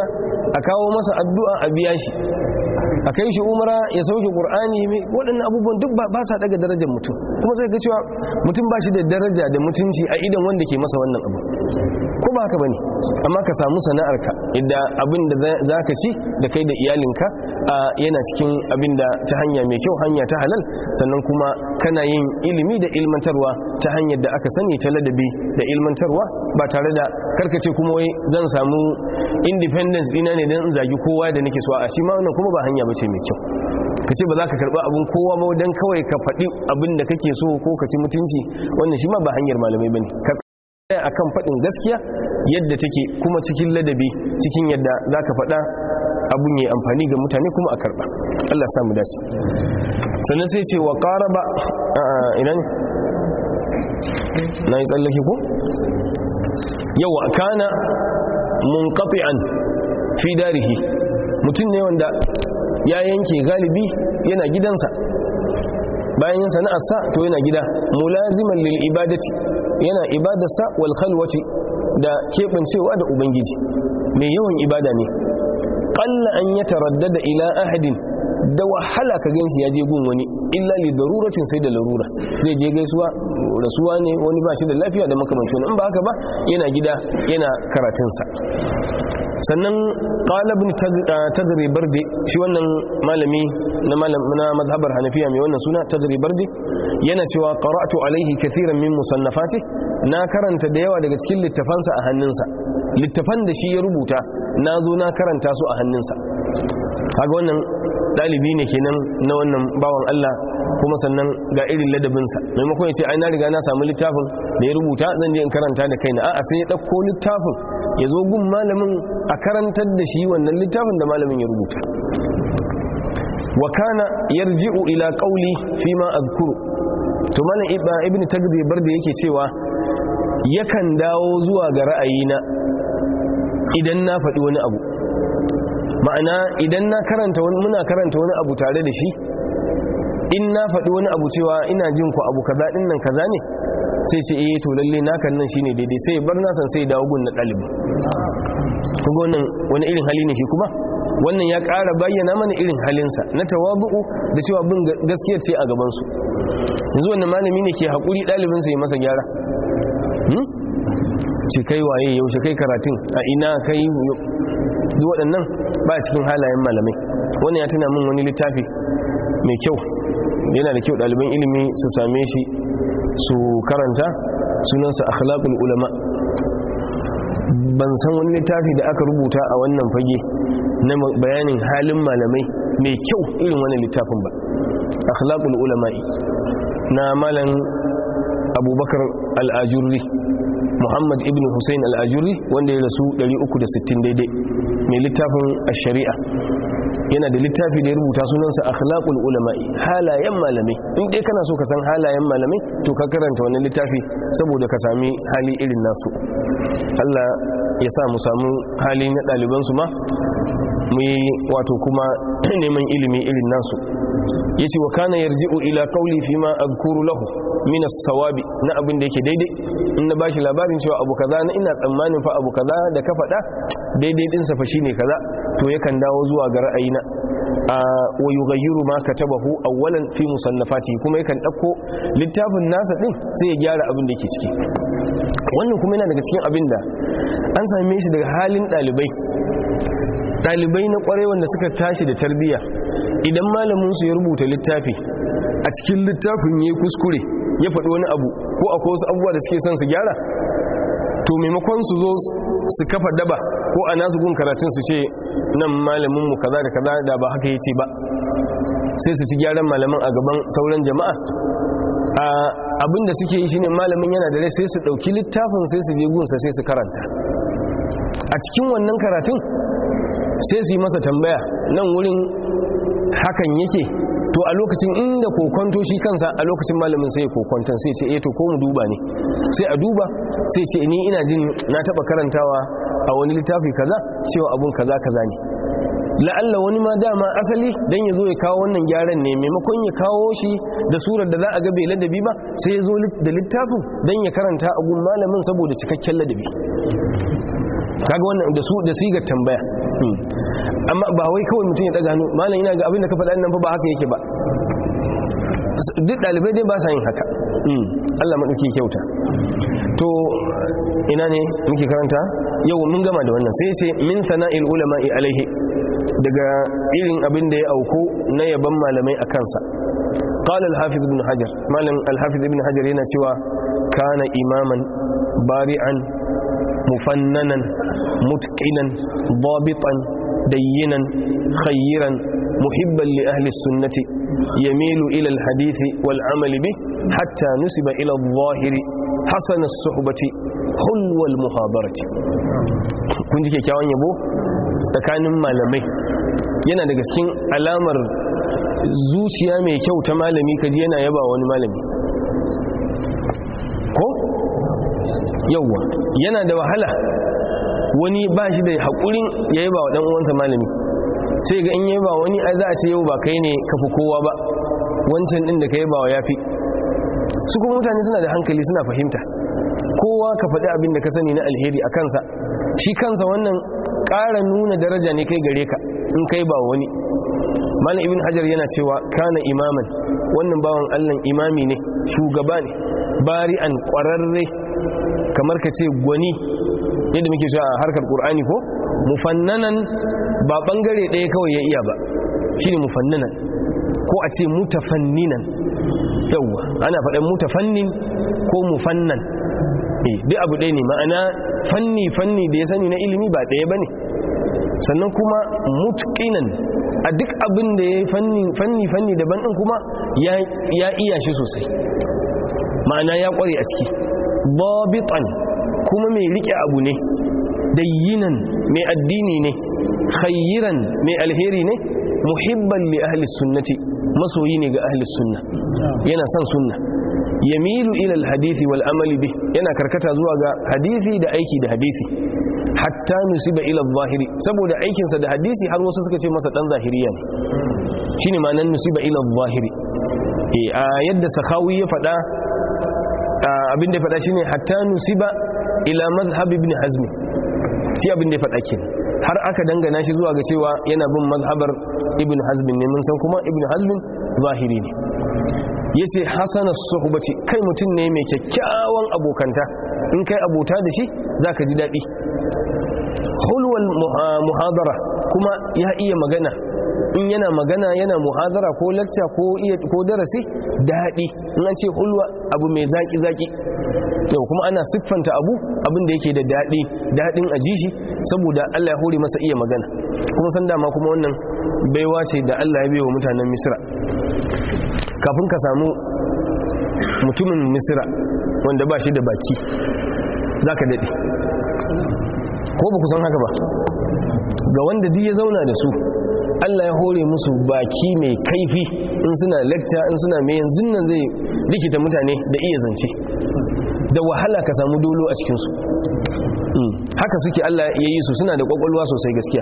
a kawo masa addu'a a biya shi a kai shi umara ya sauke qur'ani waɗannan abubuwan duk ba sa daga darajar mutum kuma sai ga cewa mutum ba shi da daraja da mutunci a idan wanda ke masa wannan abu ko ba haka bane amma ka samu sana'arka idda abin da za ka ci da kai da iyalinka yana cikin abin da ta hanya mai kyau hanya ta halal sannan kuma kana yin ilimi da ilmantarwa ta hanyar da aka sani ta ladabi da ilmantarwa ba tare da karkace kuma wai zan samu independence dina ne don in zagi kowa da nake so a shi ma wannan kuma ba hanya bace mai kyau ka ce ba za ka karɓa abin kowa ba don kawai ka faɗi abin da kake so ko ka ci mutunci wannan shi ma ba hanyar malamai bane ka tsaya akan faɗin gaskiya yadda take kuma cikin ladabi cikin yadda za ka faɗa abun yi amfani ga mutane kuma a karɓa Allah samu dace sannan sai ce wa ƙaraba ina ne na yi tsallake ko yawa kana munqati'an fi darihi mutum ne wanda ya yanke galibi yana gidansa bayan yin sana'arsa to yana gida mulaziman lil ibadati yana ibadarsa wal khalwati da keɓancewa da ubangiji mai yawan ibada ne qalla an yataraddada ila ahadin da wahala ka ganshi ya je gun wani illa li daruratin sai da larura zai je gaisuwa rasuwa ne wani ba shi da lafiya da makamancin in ba haka ba yana gida yana karatunsa sannan qalibin tagri bardi shi wannan malami na malam na mazhabar hanafiya mai wannan suna tagri bardi yana cewa qara'tu alaihi kaseeran min musannafati na karanta da yawa daga cikin littafansa a hannunsa littafan da shi ya rubuta na zo na karanta su a hannunsa kaga wannan dalibi ne kenan na wannan bawan Allah kuma sannan ga irin ladabinsa maimakon ya ce ai na riga na samu littafin da ya rubuta zan je in karanta da kaina a'a sai ya ɗauko littafin ya zo gun malamin a karantar da shi wannan littafin da malamin ya rubuta wa kana yarji'u ila qawli fi ma azkuru to malam ibn tagbi barda yake cewa yakan dawo zuwa ga ra'ayina idan na faɗi wani abu ma'ana idan na karanta wani muna karanta wani abu tare da shi in na faɗi wani abu cewa ina jin ku abu kaza din nan kaza ne sai ce eh to lalle nakan nan shine daidai sai bar na san sai dawo gun na ɗalibi kuma wannan wani irin hali ne shi kuma wannan ya ƙara bayyana mana irin halinsa na tawabu'u da cewa bin gaskiyar ce a gabansu yanzu wannan malami ne ke haƙuri ɗalibinsa ya masa gyara ce kai waye yaushe kai karatun a ina kai duk waɗannan ba cikin halayen malamai wannan ya tuna min wani littafi mai kyau yana da kyau ɗaliban ilimi su same shi su karanta sunansa akhlaqul ulama ban san wani littafi da aka rubuta a wannan fage na bayanin halin malamai mai kyau irin wannan littafin ba akhlaqul ulama'i na malam abubakar al'ajurri muhammad ibn hussein al'ajurri wanda ya rasu 360 daidai mai littafin shari'a yana da littafi da ya rubuta sunansa akhlaqul ulama'i halayen malamai in dai kana so ka san halayen malamai to ka karanta wannan littafi saboda ka sami hali irin nasu Allah ya sa mu samu hali na ɗalibansu ma mu yi wato kuma neman ilimi irin nasu ya ce wa kana yarji'u ila kauli fi ma azkuru lahu min as-sawabi na abin da yake daidai in na bashi labarin cewa abu kaza na ina tsammanin fa abu kaza da ka faɗa daidai din sa fa shine kaza to yakan dawo zuwa ga ra'ayina wa yughayyiru ma katabahu awwalan fi musannafati kuma yakan dauko littafin nasa din sai ya gyara abin da yake ciki wannan kuma yana daga cikin abin da an same shi daga halin dalibai dalibai na kwarai wanda suka tashi da tarbiyya idan malamin su ya rubuta littafi a cikin littafin yayi kuskure ya faɗi wani abu ko akwai wasu abubuwa da suke son su gyara to maimakon su zo su kafa daba ko a nasu gun karatun su ce nan malaminmu kaza da kaza da ba haka yace ba sai su ci gyaran malamin a gaban sauran jama'a abinda suke yi shine malamin yana da rai sai su dauki littafin sai su je gunsa sai su karanta a cikin wannan karatun sai su yi masa tambaya nan wurin hakan yake to a lokacin inda kokonto shi kansa a lokacin malamin sai ya kokonton sai ce eh to ko mu duba ne sai a duba sai ce ni ina jin na taba karantawa a wani littafi kaza cewa abun kaza kaza ne la'alla wani ma dama asali dan ya zo ya kawo wannan gyaran ne maimakon ya kawo shi da surar da za a ga bai ladabi ba sai ya zo da littafin dan ya karanta a gun malamin saboda cikakken ladabi kaga wannan da su da sigar tambaya amma ba wai kawai mutum ya daga hannu malam ina ga abin da ka faɗa nan fa ba haka yake ba duk ɗalibai dai ba sa yin haka Allah maɗauki kyauta to ina ne muke karanta yau mun gama da wannan sai sai min sana'il ulama'i alaihi daga irin abin da ya auku na yaban malamai a kansa قال الحافظ ابن حجر مالن الحافظ ابن حجر yana cewa kana imaman bari'an mufannanan mutqinan dabitan dayyinan khayran muhibban li ahli sunnati yamilu ila alhadith wal amal bih hatta nusiba ila adh-dhahir hasan as-suhbati hulwa al-muhadarati kun ji kyakkyawan yabo tsakanin malamai yana daga cikin alamar zuciya mai kyau ta malami kaji yana yaba wani malami ko yauwa yana da wahala wani ba shi da haƙurin ya yaba wa ɗan'uwansa malami sai ga in yaba wani a za a ce yau ba kai ne kafi kowa ba wancan ɗin da ka yaba wa ya fi su kuma mutane suna da hankali suna fahimta kowa ka faɗi abin da ka sani na alheri a kansa shi kansa wannan ƙara nuna daraja ne kai gare ka in kai ba wani malam ibn hajar yana cewa kana imaman wannan bawan allan imami ne shugaba ne bari'an kwararre kamar ka ce gwani yadda muke cewa a harkar qur'ani ko mufannanan ba bangare ɗaya kawai ya iya ba shine mufannanan ko a ce mutafanninan yawwa ana faɗan mutafannin ko mufannan eh duk abu ɗaya ne ma'ana fanni fanni da ya sani na ilimi ba ɗaya bane sannan kuma mutqinan a duk abin da ya fanni fanni daban din kuma ya iya shi sosai ma'ana ya kware a ciki babitan kuma mai rike abu ne dayyinan mai addini ne khayyiran mai alheri ne muhibban li ahli sunnati masoyi ne ga ahli sunna yana son sunna yamilu ila alhadisi wal amali bih yana karkata zuwa ga hadisi da aiki da hadisi hatta nusiba ila zahiri saboda aikinsa da hadisi har wasu suka ce masa dan zahiriya ne shine ma'anar nusiba ila zahiri eh a yadda sakawi ya faɗa abin da ya faɗa shine hatta nusiba ila mazhab ibn hazm shi abin da ya faɗa kenan har aka dangana shi zuwa ga cewa yana bin mazhabar ibn hazm ne mun san kuma ibn hazm zahiri ne yace hasana suhbati kai mutum ne mai kyakkyawan abokanta in kai abota da shi zaka ji daɗi hulwal muhadara kuma ya iya magana in yana magana yana muhadara ko lacca ko iya ko darasi daɗi in an ce hulwa abu mai zaki zaki yau kuma ana siffanta abu abin da yake da daɗi daɗin a shi saboda Allah ya hore masa iya magana kuma san dama kuma wannan baiwa ce da Allah ya baiwa mutanen Misra kafin ka samu mutumin Misra wanda ba shi da baki zaka daɗe ko ba ku san haka ba ga wanda duk ya zauna da su Allah ya hore musu baki mai kaifi in suna lecture in suna mai yanzu nan zai likita mutane da iya zance da wahala ka samu dolo a cikinsu haka suke Allah ya yi su suna da kwakwalwa sosai gaskiya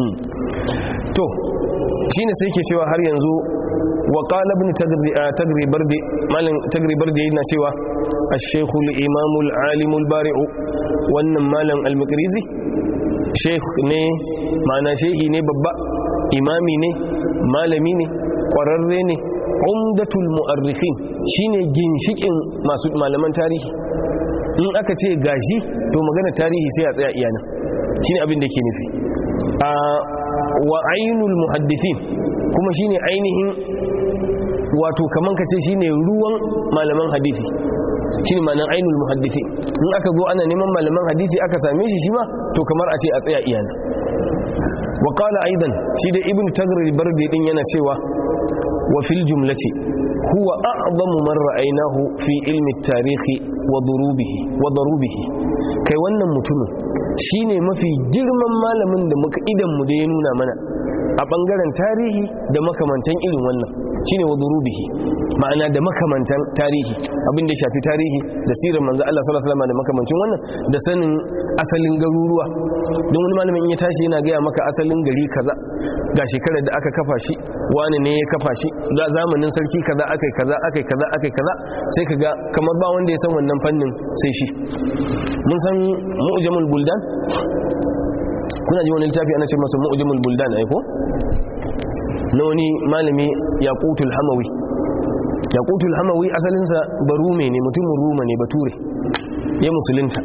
to shine sai ke cewa har yanzu wa qala ibn tagri bardi malin tagri bardi yana cewa ash-shaykh al-imam al-alim al-bari' wannan malam al-makrizi sheikh ne ma'ana shehi ne babba imami ne malami ne kwararre ne umdatul mu'arrikhin shine ginshikin masu malaman tarihi in aka ce gashi to magana tarihi sai a tsaya iyana shine abin da ke nufi a wa ainul muhaddithin kuma shine ainihin wato kaman kace shine ruwan malaman hadisi shine ma'anan ainul muhaddithin in aka zo ana neman malaman hadisi aka same shi shi ma to kamar a ce a tsaya iyana wa qala aidan shi da ibn tagrir bardi din yana cewa wa fil jumlati huwa a'zamu man ra'aynahu fi ilmi at-tarikh wa durubihi wa darubihi kai wannan mutumin shine mafi girman malamin da muka idan mu da ya nuna mana a bangaren tarihi da makamantan irin wannan shine wa durubihi ma'ana da makamantan tarihi abin da ya shafi tarihi da sirar manzo Allah sallallahu alaihi wasallam da makamancin wannan da sanin asalin garuruwa don wani malamin ya tashi yana gaya maka asalin gari kaza ga shekarar da aka kafa shi wani ne ya kafa shi ga zamanin sarki kaza akai kaza akai kaza akai kaza sai ka ga kamar ba wanda ya san wannan fannin sai shi mun san mu'jamul buldan kuna ji wani littafi ana ce masa mu'jamul buldan aiko na wani malami yaqutul hamawi yaqutul hamawi asalinsa barume ne mutumin ruma ne bature ya musulunta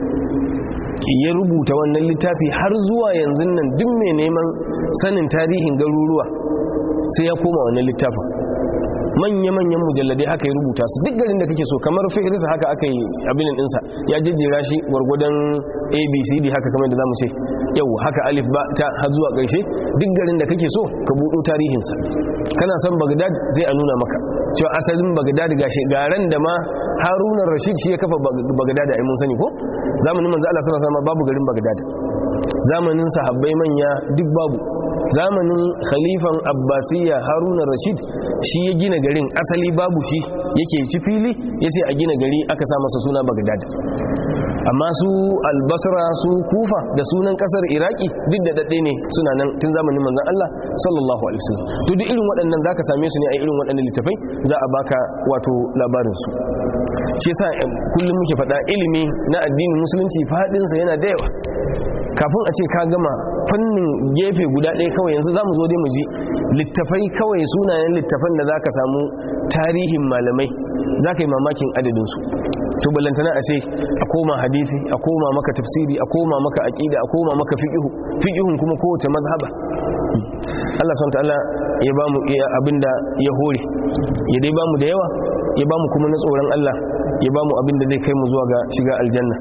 ya rubuta wannan littafi har zuwa yanzu nan duk mai neman sanin tarihin garuruwa sai ya koma wannan littafin manya-manyan mujalladai haka ya rubuta su duk garin da kake so kamar fihirisa haka aka yi abin ɗinsa ya jejjera shi gwargwadon abcd haka kamar da za mu ce yau haka alif ba ta har zuwa ƙarshe duk garin da kake so ka buɗo tarihinsa kana son bagdad zai a nuna maka cewa asalin bagdad gashi garan da ma haruna rashid shi ya kafa bagdad a mun sani ko zamanin manzo Allah sallallahu alaihi wasallam babu garin bagdad zamanin sahabbai manya duk babu zamanin khalifan abbasiyya haruna rashid shi ya gina garin asali babu shi yake ci fili ya ce a gina gari aka sa masa suna bagdad amma su albasra su kufa da sunan kasar iraki duk da daɗe ne suna nan tun zamanin manzan Allah sallallahu alaihi wasallam to duk irin waɗannan zaka same su ne a irin waɗannan littafai za a baka wato labarin su shi yasa kullum muke faɗa ilimi na addinin musulunci faɗinsa yana da yawa kafin a ce ka gama fannin gefe guda ɗaya kawai yanzu za mu zo dai mu ji littafai kawai sunayen littafan da za ka samu tarihin malamai za ka yi mamakin adadinsu to ballantana a ce a koma hadisi a koma maka tafsiri a koma maka aƙida a koma maka fiƙihu fiƙihun kuma kowace mazhaba Allah SWT ya ba mu abinda ya hore ya dai ba mu da yawa ya ba mu kuma na tsoron Allah ya ba mu abinda zai kai mu zuwa ga shiga aljanna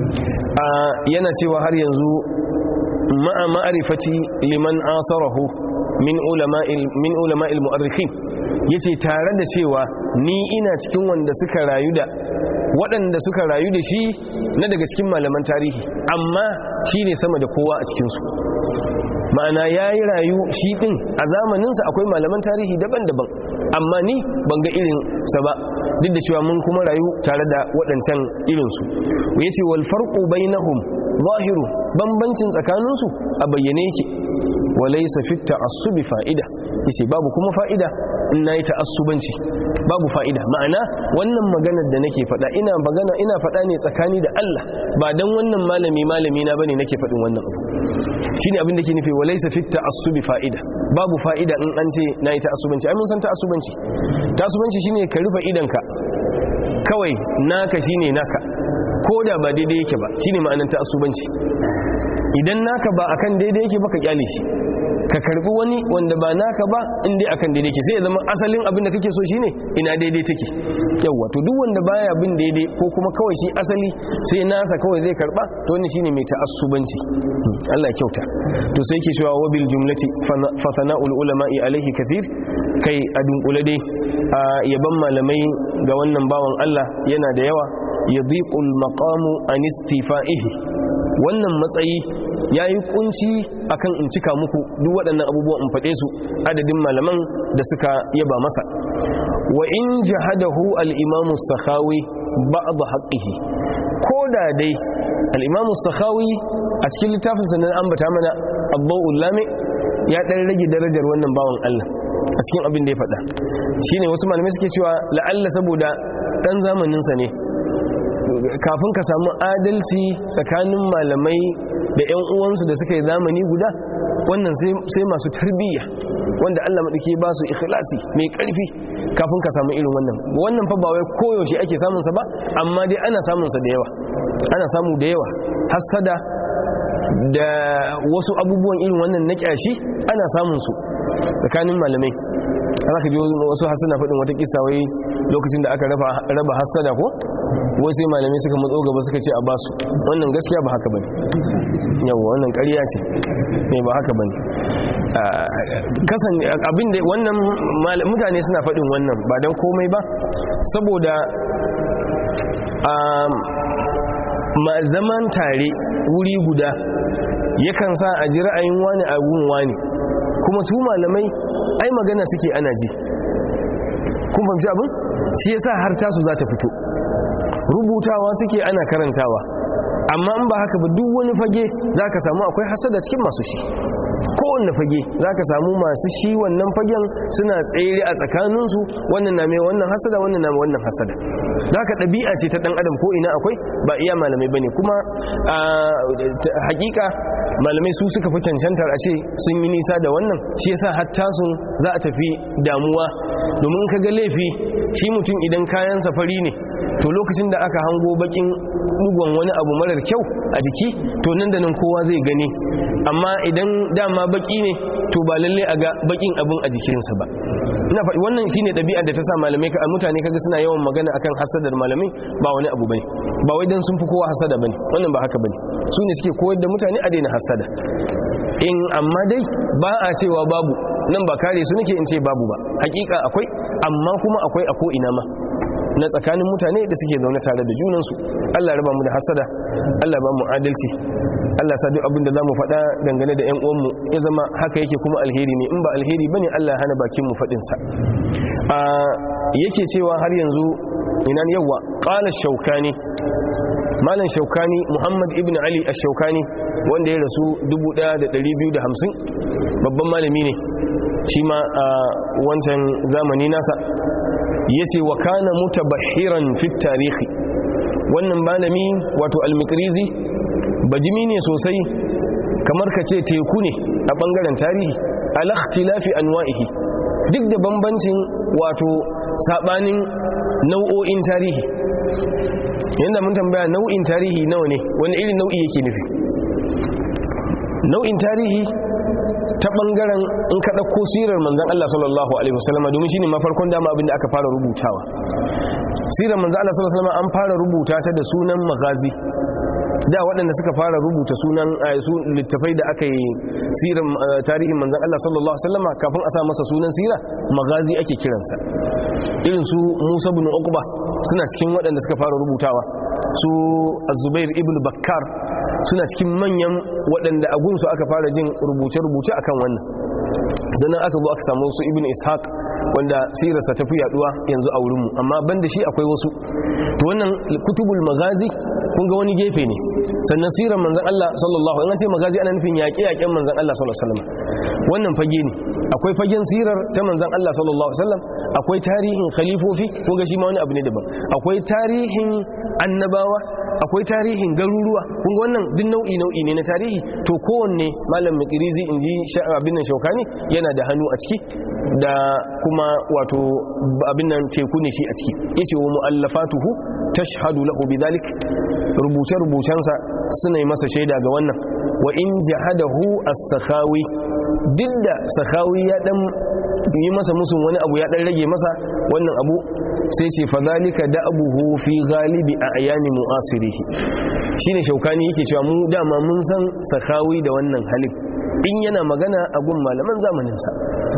yana cewa har yanzu ma'a ma'arifati liman asarahu min ulama'il min ulama'il mu'arrikhin yace tare da cewa ni ina cikin wanda suka rayu da waɗanda suka rayu da shi na daga cikin malaman tarihi amma shine sama da kowa a cikin su ma'ana yayi rayu shi din a zamaninsa akwai malaman tarihi daban-daban amma ni ban ga irin sa ba duk da cewa mun kuma rayu tare da waɗancan irinsu ya ce wal farqu bainahum zahiru bambancin tsakaninsu a bayyane yake walaysa fit ta'assubi fa'ida yace babu kuma fa'ida in nayi ta'assubanci babu fa'ida ma'ana wannan maganar da nake faɗa ina magana ina faɗa ne tsakani da Allah ba dan wannan malami malami na bane nake faɗin wannan abu shine abin da ke nufi walaysa fit ta'assubi fa'ida babu fa'ida in an ce nayi ta'assubanci ai mun san ta'assubanci ta'assubanci shine ka rufe idanka kawai naka shine naka ko da ba daidai yake ba shine ma'anar ta'assubanci idan naka ba akan daidai yake ba ka kyale shi ka karbi wani wanda ba naka ba inda akan daidai ke sai ya zama asalin abin da kake so shine ina daidai take yawa to duk wanda baya bin daidai ko kuma kawai shi asali sai nasa kawai zai karba to wannan shine mai ta'assubanci Allah ya kyauta to sai yake cewa wabil jumlati fa sana'ul ulama'i alaihi kathir kai a dunkule dai a yaban malamai ga wannan bawan Allah yana da yawa yadhiqul maqamu an istifa'ihi wannan matsayi ya yi kunci akan in cika muku duk waɗannan abubuwan in faɗe su adadin malaman da suka yaba masa wa in jahadahu al-imamu sakhawi ba'd haqqihi ko da dai al-imamu sakhawi a cikin littafin sa nan ambata mana abdul lami ya dan rage darajar wannan bawan Allah a cikin abin da ya faɗa shine wasu malamai suke cewa la'alla saboda dan zamanin sa ne kafin ka samu adalci tsakanin malamai da 'yan uwansu da suka yi zamani guda wannan sai masu tarbiyya wanda Allah maɗauki ba su ikhlasi mai ƙarfi kafin ka samu irin wannan wannan fa ba wai koyaushe ake samunsa ba amma dai ana samunsa da yawa ana samu da yawa hassada da wasu abubuwan irin wannan na ƙyashi ana samunsu tsakanin malamai za ka ji wasu hassana faɗin wata kisa wai lokacin da aka raba hassada ko wai sai malamai suka matso gaba suka ce a basu wannan gaskiya ba haka bane yawa wannan ƙarya ce ne ba haka bane kasan abinda wannan mutane suna faɗin wannan ba don komai ba saboda ma zaman tare wuri guda yakan sa a ji ra'ayin wani a gun wani kuma su malamai ai magana suke ana ji kun fahimci abin shi yasa har tasu za ta fito rubutawa suke ana karantawa amma in ba haka ba duk wani fage za ka samu akwai hasada cikin masu shi kowanne fage za ka samu masu shi wannan fagen suna tsere a tsakaninsu wannan na mai wannan hasada wannan na mai wannan hasada za ka ɗabi'a ce ta ɗan adam ko ina akwai ba iya malamai ba ne kuma hakika malamai su suka fi cancantar a ce sun yi nisa da wannan shi yasa hatta su za a tafi damuwa domin ka ga laifi shi mutum idan kayan safari ne to lokacin da aka hango bakin dugon wani abu marar kyau a jiki to nan da nan kowa zai gani amma idan dama baki ne to ba lalle a ga bakin abin a jikinsa ba ina faɗi wannan shine ɗabi'ar da ta sa malamai ka mutane kaga suna yawan magana akan hasadar malamai ba wani abu bane ba wai dan sun fi kowa hasada bane wannan ba haka bane su ne suke koyar da mutane a daina hasada in amma dai ba a cewa babu nan ba kare su nake in ce babu ba hakika akwai amma kuma akwai a ko ina ma na tsakanin mutane da suke zaune tare da junansu Allah raba mu da hasada Allah ba mu adalci Allah sa duk abin da zamu faɗa dangane da ƴan uwanmu ya zama haka yake kuma alheri ne in ba alheri bane Allah hana bakin mu faɗin sa a yake cewa har yanzu ina yawa qala shaukani malam shaukani Muhammad ibn Ali ash-shaukani wanda ya rasu 1250 babban malami ne shi ma a wancan zamani nasa yace wa kana mutabahiran fi tarihi wannan malami wato al-mikrizi bajimi ne sosai kamar ka ce teku ne a bangaren tarihi ala ikhtilafi anwa'ihi duk da bambancin wato sabanin nau'o'in tarihi yanda mun tambaya nau'in tarihi nawa ne wani irin nau'i yake nufi nau'in tarihi ta bangaren in ka ɗauko sirar manzan Allah sallallahu Alaihi wasallama domin shine mafarkon dama abinda aka fara rubutawa sirar manzan Allah sallallahu Alaihi wasallama an fara rubuta ta da sunan magazi da waɗanda suka fara rubuta sunan su littafai da aka yi sirar tarihin manzan Allah sallallahu Alaihi wasallama kafin a sa masa sunan sira magazi ake kiransa irin su Musa bin Uqba suna cikin waɗanda suka fara rubutawa su Zubair ibn Bakkar suna cikin manyan waɗanda a gunsu aka fara jin rubuce-rubuce akan wannan sannan aka zo aka samu su ibn ishaq wanda sirarsa tafi yaduwa yanzu a wurinmu amma banda shi akwai wasu to wannan kutubul magazi kun ga wani gefe ne sannan sirar manzan Allah sallallahu alaihi ce magazi ana nufin yaƙe-yaƙen manzan Allah sallallahu alaihi wasallam wannan fage ne akwai fagen sirar ta manzan Allah sallallahu alaihi wasallam akwai tarihin khalifofi kun ga shi ma wani abu ne daban akwai tarihin annabawa akwai tarihin garuruwa kun ga wannan duk nau'i nau'i ne na tarihi to kowanne malam makirizi in ji abin nan shaukani yana da hannu a ciki da kuma wato abin nan teku ne shi a ciki yace wa muallafatuhu tashhadu lahu bidhalik rubuce rubucensa suna yi masa shaida ga wannan wa in jahadahu as-sakhawi duk da sakhawi ya dan yi masa musun wani abu ya dan rage masa wannan abu sai ce fadhalika da'abuhu fi ghalibi a'yani mu'asirihi shine shaukani yake cewa mu dama mun san sakawi da wannan halin in yana magana a gun malaman zamanin sa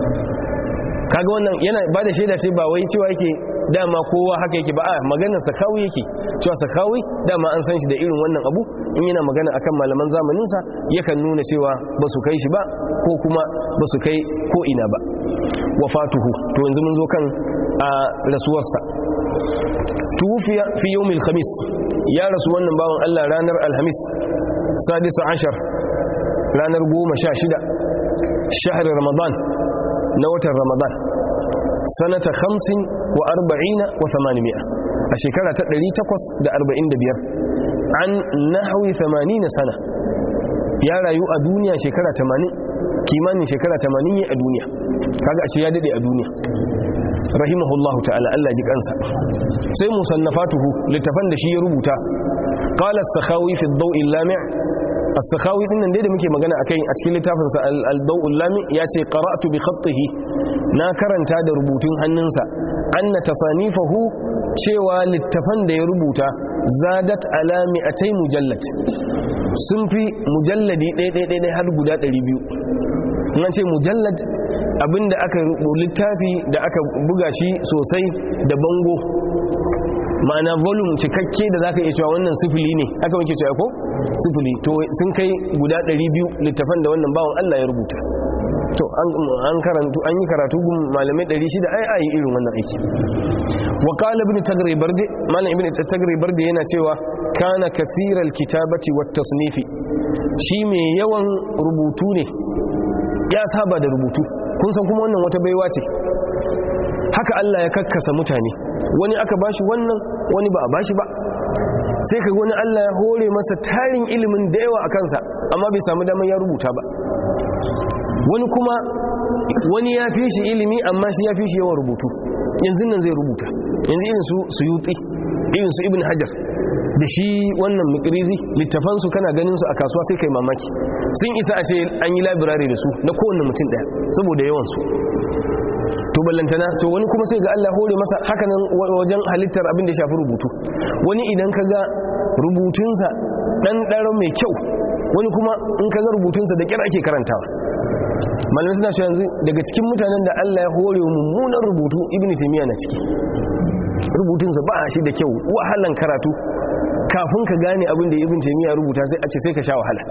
kaga wannan yana bada shaida sai ba wai cewa yake dama kowa haka yake ba a maganar sakawi yake cewa sakawi dama an san shi da irin wannan abu in yana magana akan malaman zamanin sa yakan nuna cewa ba su kai shi ba ko kuma ba su kai ko ina ba wafatuhu to yanzu mun zo kan a rasuwarsa tuwufiya fi yawmil khamis ya rasu wannan bawan Allah ranar alhamis sadisa ashar ranar goma sha shida shahar ramadan na watan ramadan sanata hamsin wa arba'ina wa thamanimiya a shekara ta 845 an nahawi 80 sana ya rayu a duniya shekara 80 kimanin shekara 80 yi a duniya kaga ashe ya dade a duniya rahimahullahu ta'ala Allah ji kansa sai musannafatuhu littafan da shi ya rubuta qala as-sakhawi fi ad-daw' al-lami' as-sakhawi din nan dai da muke magana akai a cikin littafin sa al-daw' al-lami' yace qara'tu bi khattihi na karanta da rubutun hannunsa anna tasanifahu cewa littafan da ya rubuta zadat ala mi'atay mujallad sun fi mujalladi ɗaya ɗaya har guda 200 in ce mujallad abinda aka littafi da aka buga shi sosai da bango ma'ana volume cikakke da zaka iya cewa wannan sifili ne aka wanke cewa ko sifili to sun kai guda 200 littafan da wannan bawon Allah ya rubuta to an karantu an yi karatu gun malamai 600 ai ai irin wannan aiki wa qala ibn tagri barde malam ibn tagri barde yana cewa kana kathiral kitabati wat tasnifi shi mai yawan rubutu ne ya saba da rubutu kun san kuma wannan wata baiwa ce haka Allah ya kakkasa mutane wani aka bashi wannan wani ba a bashi ba sai ka wani Allah ya hore masa tarin ilimin da yawa a kansa amma bai samu damar ya rubuta ba wani kuma wani ya fi shi ilimi amma shi ya fi shi yawan rubutu yanzu nan zai rubuta yanzu irin su suyuti irin su ibn hajar da shi wannan mikrizi littafansu kana ganin su a kasuwa sai kai mamaki sun isa a ce an yi labirare da su na kowane mutum daya saboda yawansu to ballantana to wani kuma sai ga Allah hore masa hakanan wajen halittar abin da shafi rubutu wani idan ka ga rubutunsa dan daren mai kyau wani kuma in ka ga rubutunsa da kyar ake karantawa malamai suna shi yanzu daga cikin mutanen da Allah ya hore mummunan rubutu ibnu taymiya na ciki rubutunsa ba shi da kyau wahalan karatu kafin ka gane abin da ibn taymiya rubuta sai a ce sai ka sha wahala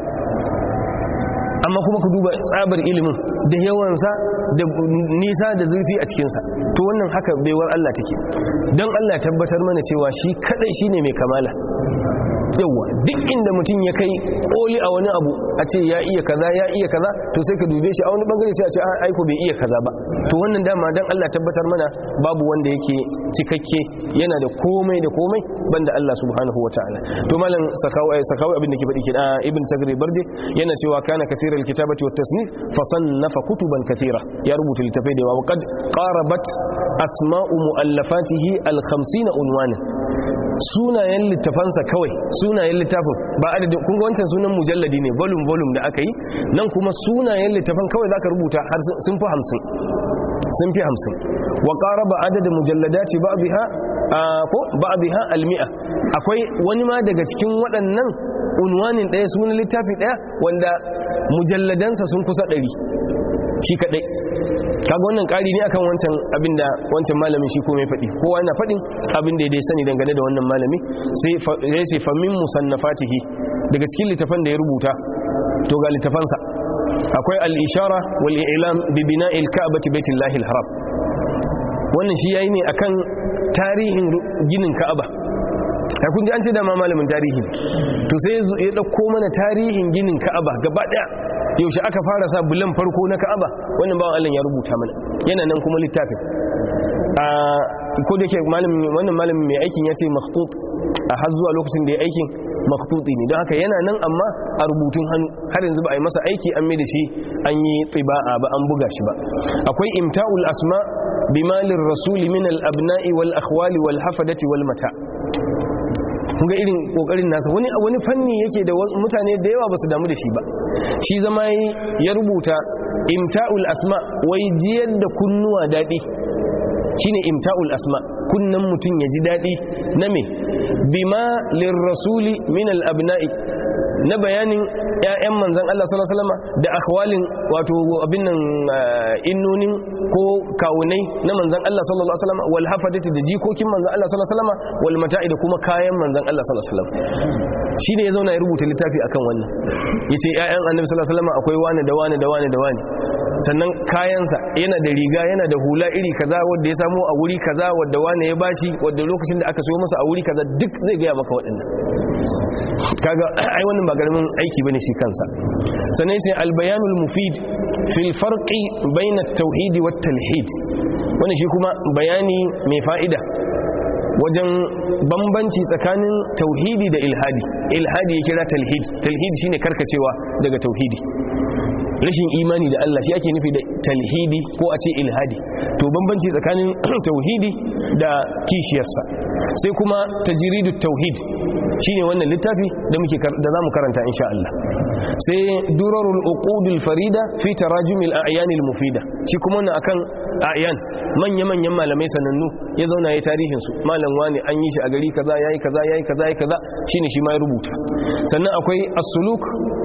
amma kuma ku duba tsabar ilimin da yawansa da nisa da zurfi a cikinsa to wannan haka baiwar Allah take don Allah tabbatar mana cewa shi kadai shine mai kamala yawa duk inda mutum ya kai koli a wani abu a ce ya iya kaza ya iya kaza to sai ka dube shi a wani bangare sai a ce aiko bai iya kaza ba to wannan dama dan Allah tabbatar mana babu wanda yake cikakke yana da komai da komai banda Allah subhanahu wataala to malam sakawi sakawi abin da ke faɗi kida ibn tagri barde yana cewa kana kathiral kitabati wat tasnif fa sannafa kutuban kathira ya rubuta littafai da yawa qad qarabat asma'u muallafatihi al 50 unwana sunayen littafansa kawai sunayen littafin ba adadin kun ga wancan sunan mujalladi ne volume volume da aka yi nan kuma sunayen littafan kawai zaka rubuta har sun fi hamsin sun fi hamsin wa qaraba adadin mujalladati ba'dha ko ba'dha almi'a akwai wani ma daga cikin waɗannan unwanin ɗaya sunan littafi ɗaya wanda mujalladansa sun kusa ɗari shi kaɗai kaga wannan ƙari ne akan wancan abinda wancan malamin shi ko mai faɗi kowa yana faɗin abin da ya dai sani dangane da wannan malami sai ya ce famin musannafatihi daga cikin littafan da ya rubuta to ga littafansa akwai al-ishara wal i'lam bi bina'il ka'bati baitillahi al-haram wannan shi yayi ne akan tarihin ginin ka'aba ya kun ji an ce da ma malamin tarihi to sai ya dauko mana tarihin ginin ka'aba gaba daya yaushe aka fara sa bulan farko na ka'aba wannan bawan Allah ya rubuta mana yana nan kuma littafin a ko da ke malamin wannan malamin mai aikin ya ce makhtut a har zuwa lokacin da ya aikin makhtuti ne don haka yana nan amma a rubutun hannu har yanzu ba a yi masa aiki an mai da shi an yi tsiba'a ba an buga shi ba akwai imta'ul asma bimalin rasuli min al-abna'i wal akhwali wal hafadati wal mata kun ga irin kokarin nasa wani wani fanni yake da mutane da yawa basu damu da shi ba shi zama ya rubuta imta'ul asma wai jiyar da kunnuwa dadi shine imta'ul asma kunnan mutum ya ji dadi na me bima lirrasuli min al-abna'i na bayanin ƴaƴan manzon Allah sallallahu alaihi wasallam da akhwalin wato abin nan innonin ko kawunai na manzon Allah sallallahu alaihi wasallam wal hafadati da jikokin manzon Allah sallallahu alaihi wasallam wal mata'i da kuma kayan manzon Allah sallallahu alaihi wasallam shine ya zauna ya rubuta littafi akan wannan yace ƴaƴan annabi sallallahu alaihi wasallam akwai wani da wani da wani da wani sannan kayansa yana da riga yana da hula iri kaza wanda ya samu a wuri kaza wanda wani ya bashi wanda lokacin da aka so masa a wuri kaza duk zai gaya maka waɗannan kaga ai wannan ba garamin aiki bane shi kansa sannan sai albayanul mufid fil farqi bayna at-tauhid wat talhid wannan shi kuma bayani mai fa'ida wajen bambanci tsakanin tauhidi da ilhadi ilhadi ya kira talhid talhid shine karkacewa daga tauhidi rashin imani da Allah shi ake nufi da talhidi ko a ce ilhadi to bambanci tsakanin tauhidi da kishiyarsa sai kuma tajridut tauhid shine wannan littafi da muke da zamu karanta insha Allah sai durarul uqudul farida fi tarajumil a'yanil mufida shi kuma wannan akan a'yan manya manyan malamai sanannu ya zauna ya tarihin su malam wani an yi shi a gari kaza yayi kaza yayi kaza yayi kaza shine shi ma ya rubuta sannan akwai as-suluk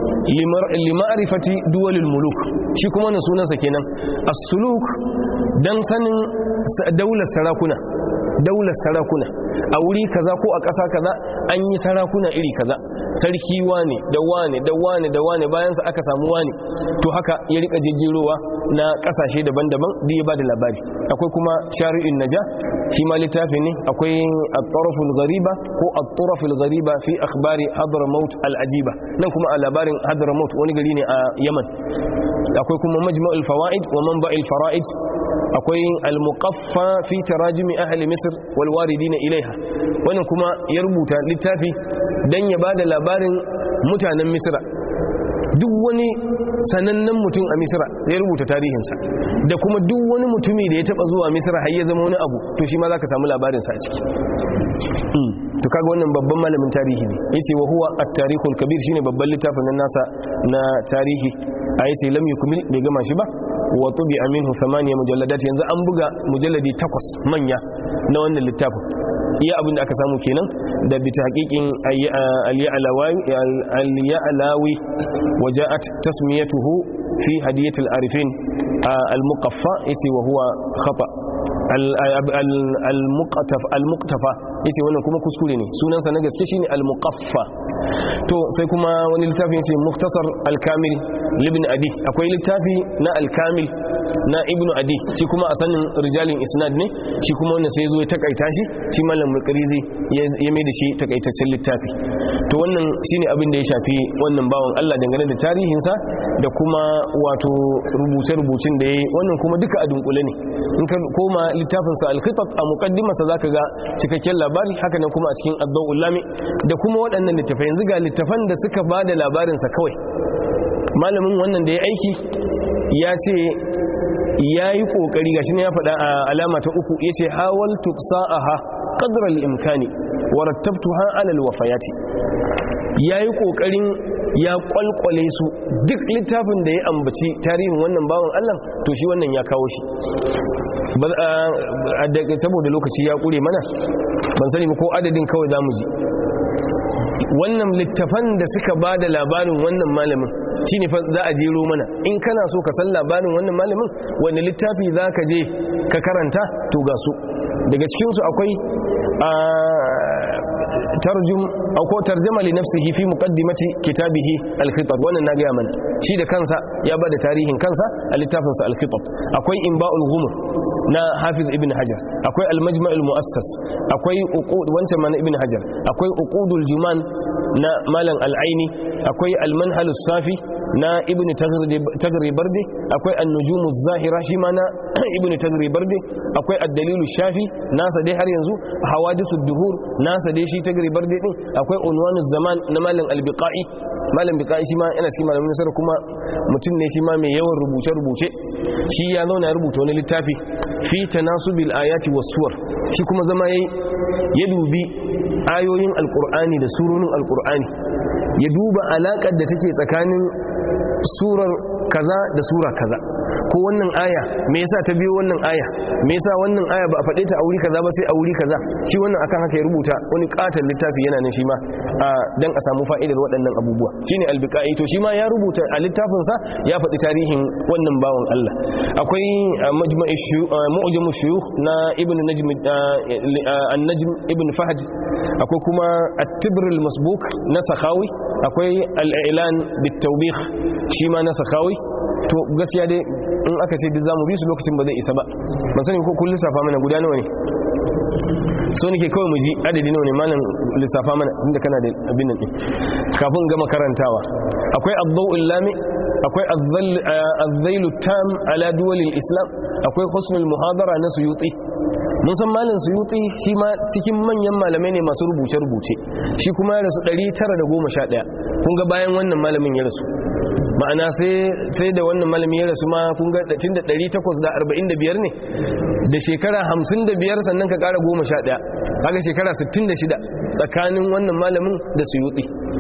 lima'rifati duwalil muluk shi kuma wannan sunansa kenan as-suluk dan sanin daular sarakuna daular sarakuna a wuri kaza ko a ƙasa kaza an yi sarakuna iri kaza sarki wane da wane da wane da wane bayansa aka samu wane to haka ya rika jejjerowa na ƙasashe daban-daban da ya ba da labari akwai kuma shari'in naja shi ma littafi ne akwai at-taraful ghariba ko at-taraful ghariba fi akhbari hadramaut al-ajiba nan kuma a labarin hadramaut wani gari ne a yaman akwai kuma majma'ul fawaid wa manba'il fara'id akwai al-muqaffa fi tarajumi ahli misr wal waridina ilaiha wannan kuma ya rubuta littafi dan ya bada labarin mutanen misra duk wani sanannen mutum a misira ya rubuta tarihinsa da kuma duk wani mutumi da ya taba zuwa misira har ya zama wani abu to shi ma za ka samu labarinsa a ciki to kaga wannan babban malamin tarihi ne yace wa huwa at-tarikhul kabir shine babban littafin nan nasa na tarihi ai sai lam yukmil bai gama shi ba wa tubi minhu thamaniya mujalladat yanzu an buga mujalladi takwas manya na wannan littafin iya abin da aka samu kenan da bi tahqiqin al-ya'lawi wa ja'at tasmiyatuhu fi hadiyat al-arifin al-muqaffa yace wa huwa khata al-muqtafa yace wannan kuma kuskure ne sunansa na gaske shine al-muqaffa to sai kuma wani littafin yace mukhtasar al-kamil libn adi akwai littafi na al-kamil na ibnu adi shi kuma a sanin rijalin isnad ne shi kuma wannan sai zo ya takaita shi shi malam mulkarizi ya mai da shi takaitaccen littafi to wannan shine abin da ya shafi wannan bawan Allah dangane da tarihinsa da kuma wato rubuce-rubucin da ya yi wannan kuma duka a dunkule ne in ka koma littafinsa al-khitat a muqaddimarsa zaka ga cikakken labari haka nan kuma a cikin ad-dawul lami da kuma waɗannan littafai yanzu ga littafan da suka bada labarinsa kawai malamin wannan da ya aiki ya ce ya yi ƙoƙari gashi ne ya faɗa a alama ta uku ya ce hawal tuksa'aha ƙadrar imkani warattabtu ha alal wafayati ya yi ƙoƙarin ya ƙwalƙwale su duk littafin da ya ambaci tarihin wannan bawan allah to shi wannan ya kawo shi saboda lokaci ya ƙure mana ban sani ko adadin kawai za mu ji wannan littafan da suka ba da labarin wannan malamin shi ne za a jero mana in kana so ka san labarin wannan malamin wani littafi za ka je ka karanta to ga su daga cikinsu akwai tarjum ko tarjama li nafsihi fi muqaddimati kitabihi al-khitab wannan na ga mana shi da kansa ya bada tarihin kansa a littafinsa al-khitab akwai inba'ul ghumur na hafiz ibn hajar akwai al-majma' al-mu'assas akwai uqud wancan ma na ibn hajar akwai uqudul juman na malam al-aini akwai al-manhal safi na ibn tagri bardi akwai an-nujum az-zahira shi ma na ibn tagri bardi akwai ad-dalil shafi nasa dai har yanzu hawadithud duhur nasa dai shi tagri bardi din akwai unwanuz zaman na malam al-biqai malam biqai shi ma yana cikin malamin nasara kuma mutum ne shi ma mai yawan rubuce rubuce shi ya zauna ya rubuta wani littafi fi tanasubil ayati was suwar shi kuma zama yayi ya dubi ayoyin alqur'ani da surorin alqur'ani ya duba alakar da take tsakanin surar kaza da sura kaza ko wannan aya me yasa ta biyo wannan aya me yasa wannan aya ba a faɗe ta a wuri kaza ba sai a wuri kaza shi wannan akan haka ya rubuta wani katon littafi yana nan shi ma dan a samu fa'idar waɗannan abubuwa shine albiqai to shi ma ya rubuta a littafin sa ya faɗi tarihin wannan bawan Allah akwai mu'jamu shuyukh na ibn najm an-najm ibn fahd akwai kuma at-tibr al-masbuk na sakhawi akwai al-i'lan bit-tawbikh shi ma na sakhawi to gaskiya dai in aka ce duk zamu bi su lokacin ba zai isa ba ban sani ko kun lissafa mana guda nawa ne so nake kawai mu ji adadi nawa ne malam lissafa mana inda kana da abin nan kafin gama karantawa akwai ad-daw'ul lami akwai az-zailu tam ala duwalil islam akwai husnul muhadara na suyuti mun san malam suyuti shi ma cikin manyan malamai ne masu rubuce rubuce shi kuma ya rasu 911 kun ga bayan wannan malamin ya rasu ma'ana sai da wannan malami ya rasu ma kun ga tun da 845 ne da shekara 55 sannan ka kara 11 kaga shekara 66 tsakanin wannan malamin da suyuti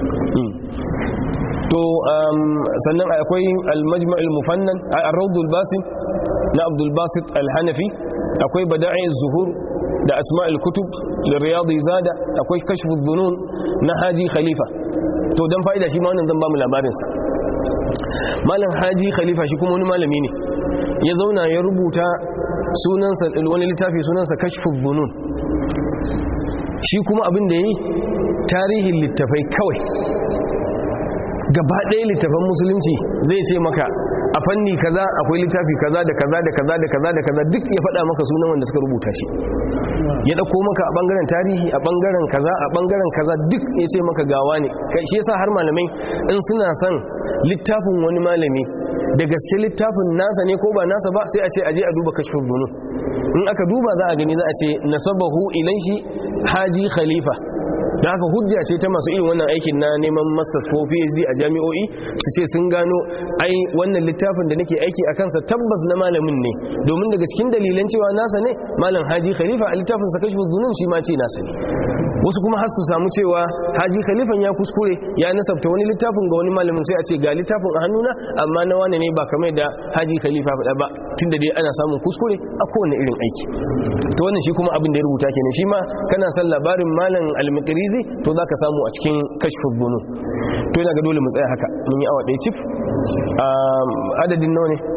to sannan akwai al-majma'ul mufannan ar-rawdul basim na abdul basit al-hanafi akwai bada'i zuhur da asma'ul kutub da riyadi zada akwai kashfuz dhunun na haji khalifa to dan fa'ida shi ma wannan zan ba mu labarin sa malam haji khalifa shi kuma wani malami ne ya zauna ya rubuta sunansa wani littafi sunansa kashfuz dhunun shi kuma abin da yayi tarihin littafai kawai gaba ɗaya littafan musulunci zai ce maka a fanni kaza akwai littafi kaza da kaza da kaza da kaza da kaza duk ya faɗa maka sunan wanda suka rubuta shi ya ɗauko maka a ɓangaren tarihi a ɓangaren kaza a ɓangaren kaza duk ya ce maka gawa ne shi yasa har malamai in suna son littafin wani malami da gaske littafin nasa ne ko ba nasa ba sai a ce aje a duba kashfin bunu in aka duba za a gani za a ce nasabahu ilaihi haji khalifa da haka hujja ce ta masu irin wannan aikin na neman masters ko phd a jami'o'i su ce sun gano ai wannan littafin da nake aiki a kansa tabbas na malamin ne domin daga cikin dalilan cewa nasa ne malam haji khalifa a littafin sa kashfu zunun shi ma ce nasa ne wasu kuma har su samu cewa haji khalifan ya kuskure ya nasabta wani littafin ga wani malamin sai a ce ga littafin a hannuna amma na wane ne ba kamar da haji khalifa faɗa ba tunda dai ana samun kuskure a kowane irin aiki to wannan shi kuma abin da ya rubuta kenan shi ma kana san labarin malam al-maqrizi to zaka samu a cikin kashfu zunun to ina ga dole mu tsaya haka mun yi awa ɗaya cif adadin nawa ne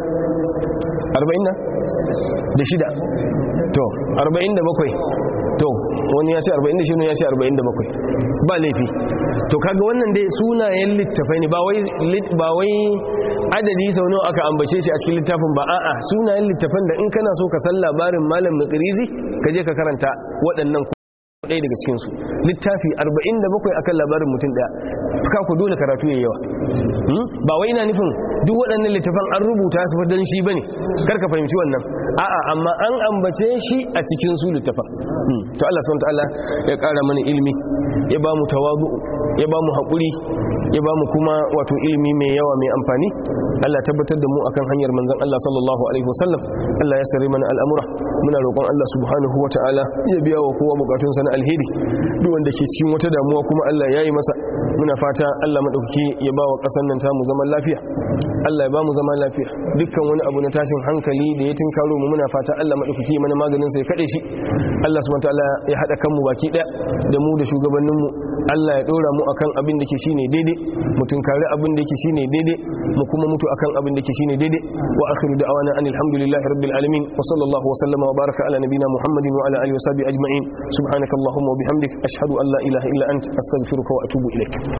40 na da shida to 47 to wani ya ce 46 ya ce 47 ba laifi to kaga wannan dai sunayen littafai ne ba wai adadi sau nawa aka ambace shi a cikin littafin ba a'a sunayen littafan da in kana so ka san labarin malam makirizi ka je ka karanta waɗannan ɗaya daga cikinsu littafi 47 akan labarin mutum ɗaya ka ku dole karatu ya yawa ba wai ina nufin duk waɗannan littafan an rubuta su don shi bane karka fahimci wannan a'a amma an ambace shi a cikin su littafan to Allah subhanahu wataala ya ƙara mana ilimi ya ba mu tawadu ya ba mu haƙuri ya ba mu kuma wato ilimi mai yawa mai amfani Allah tabbatar da mu akan hanyar manzon Allah sallallahu alaihi wasallam Allah ya sare mana al'amura muna roƙon Allah subhanahu wataala ya biya wa kowa bukatunsa na alheri duk wanda ke cikin wata damuwa kuma Allah ya yi masa muna fata Allah maɗauki ya ba wa ƙasar nan tamu zaman lafiya Allah ya ba mu zaman lafiya dukkan wani abu na tashin hankali da ya tinkaro mu muna fata Allah maɗauki mana maganin sai kaɗe shi Allah subhanahu wataala ya haɗa kanmu baki ɗaya da mu da shugabanninmu Allah ya ɗora mu akan abin da ke shine daidai mu tunkari abin da ke shine daidai mu kuma mutu akan abin da ke shine daidai wa akhiru da'wana anil hamdulillahi rabbil alamin wa sallallahu wa sallama wa baraka ala nabina muhammadin wa ala alihi wa sahbihi ajma'in subhanakallahumma wa bihamdik ashhadu an la ilaha illa anta astaghfiruka wa atubu ilaik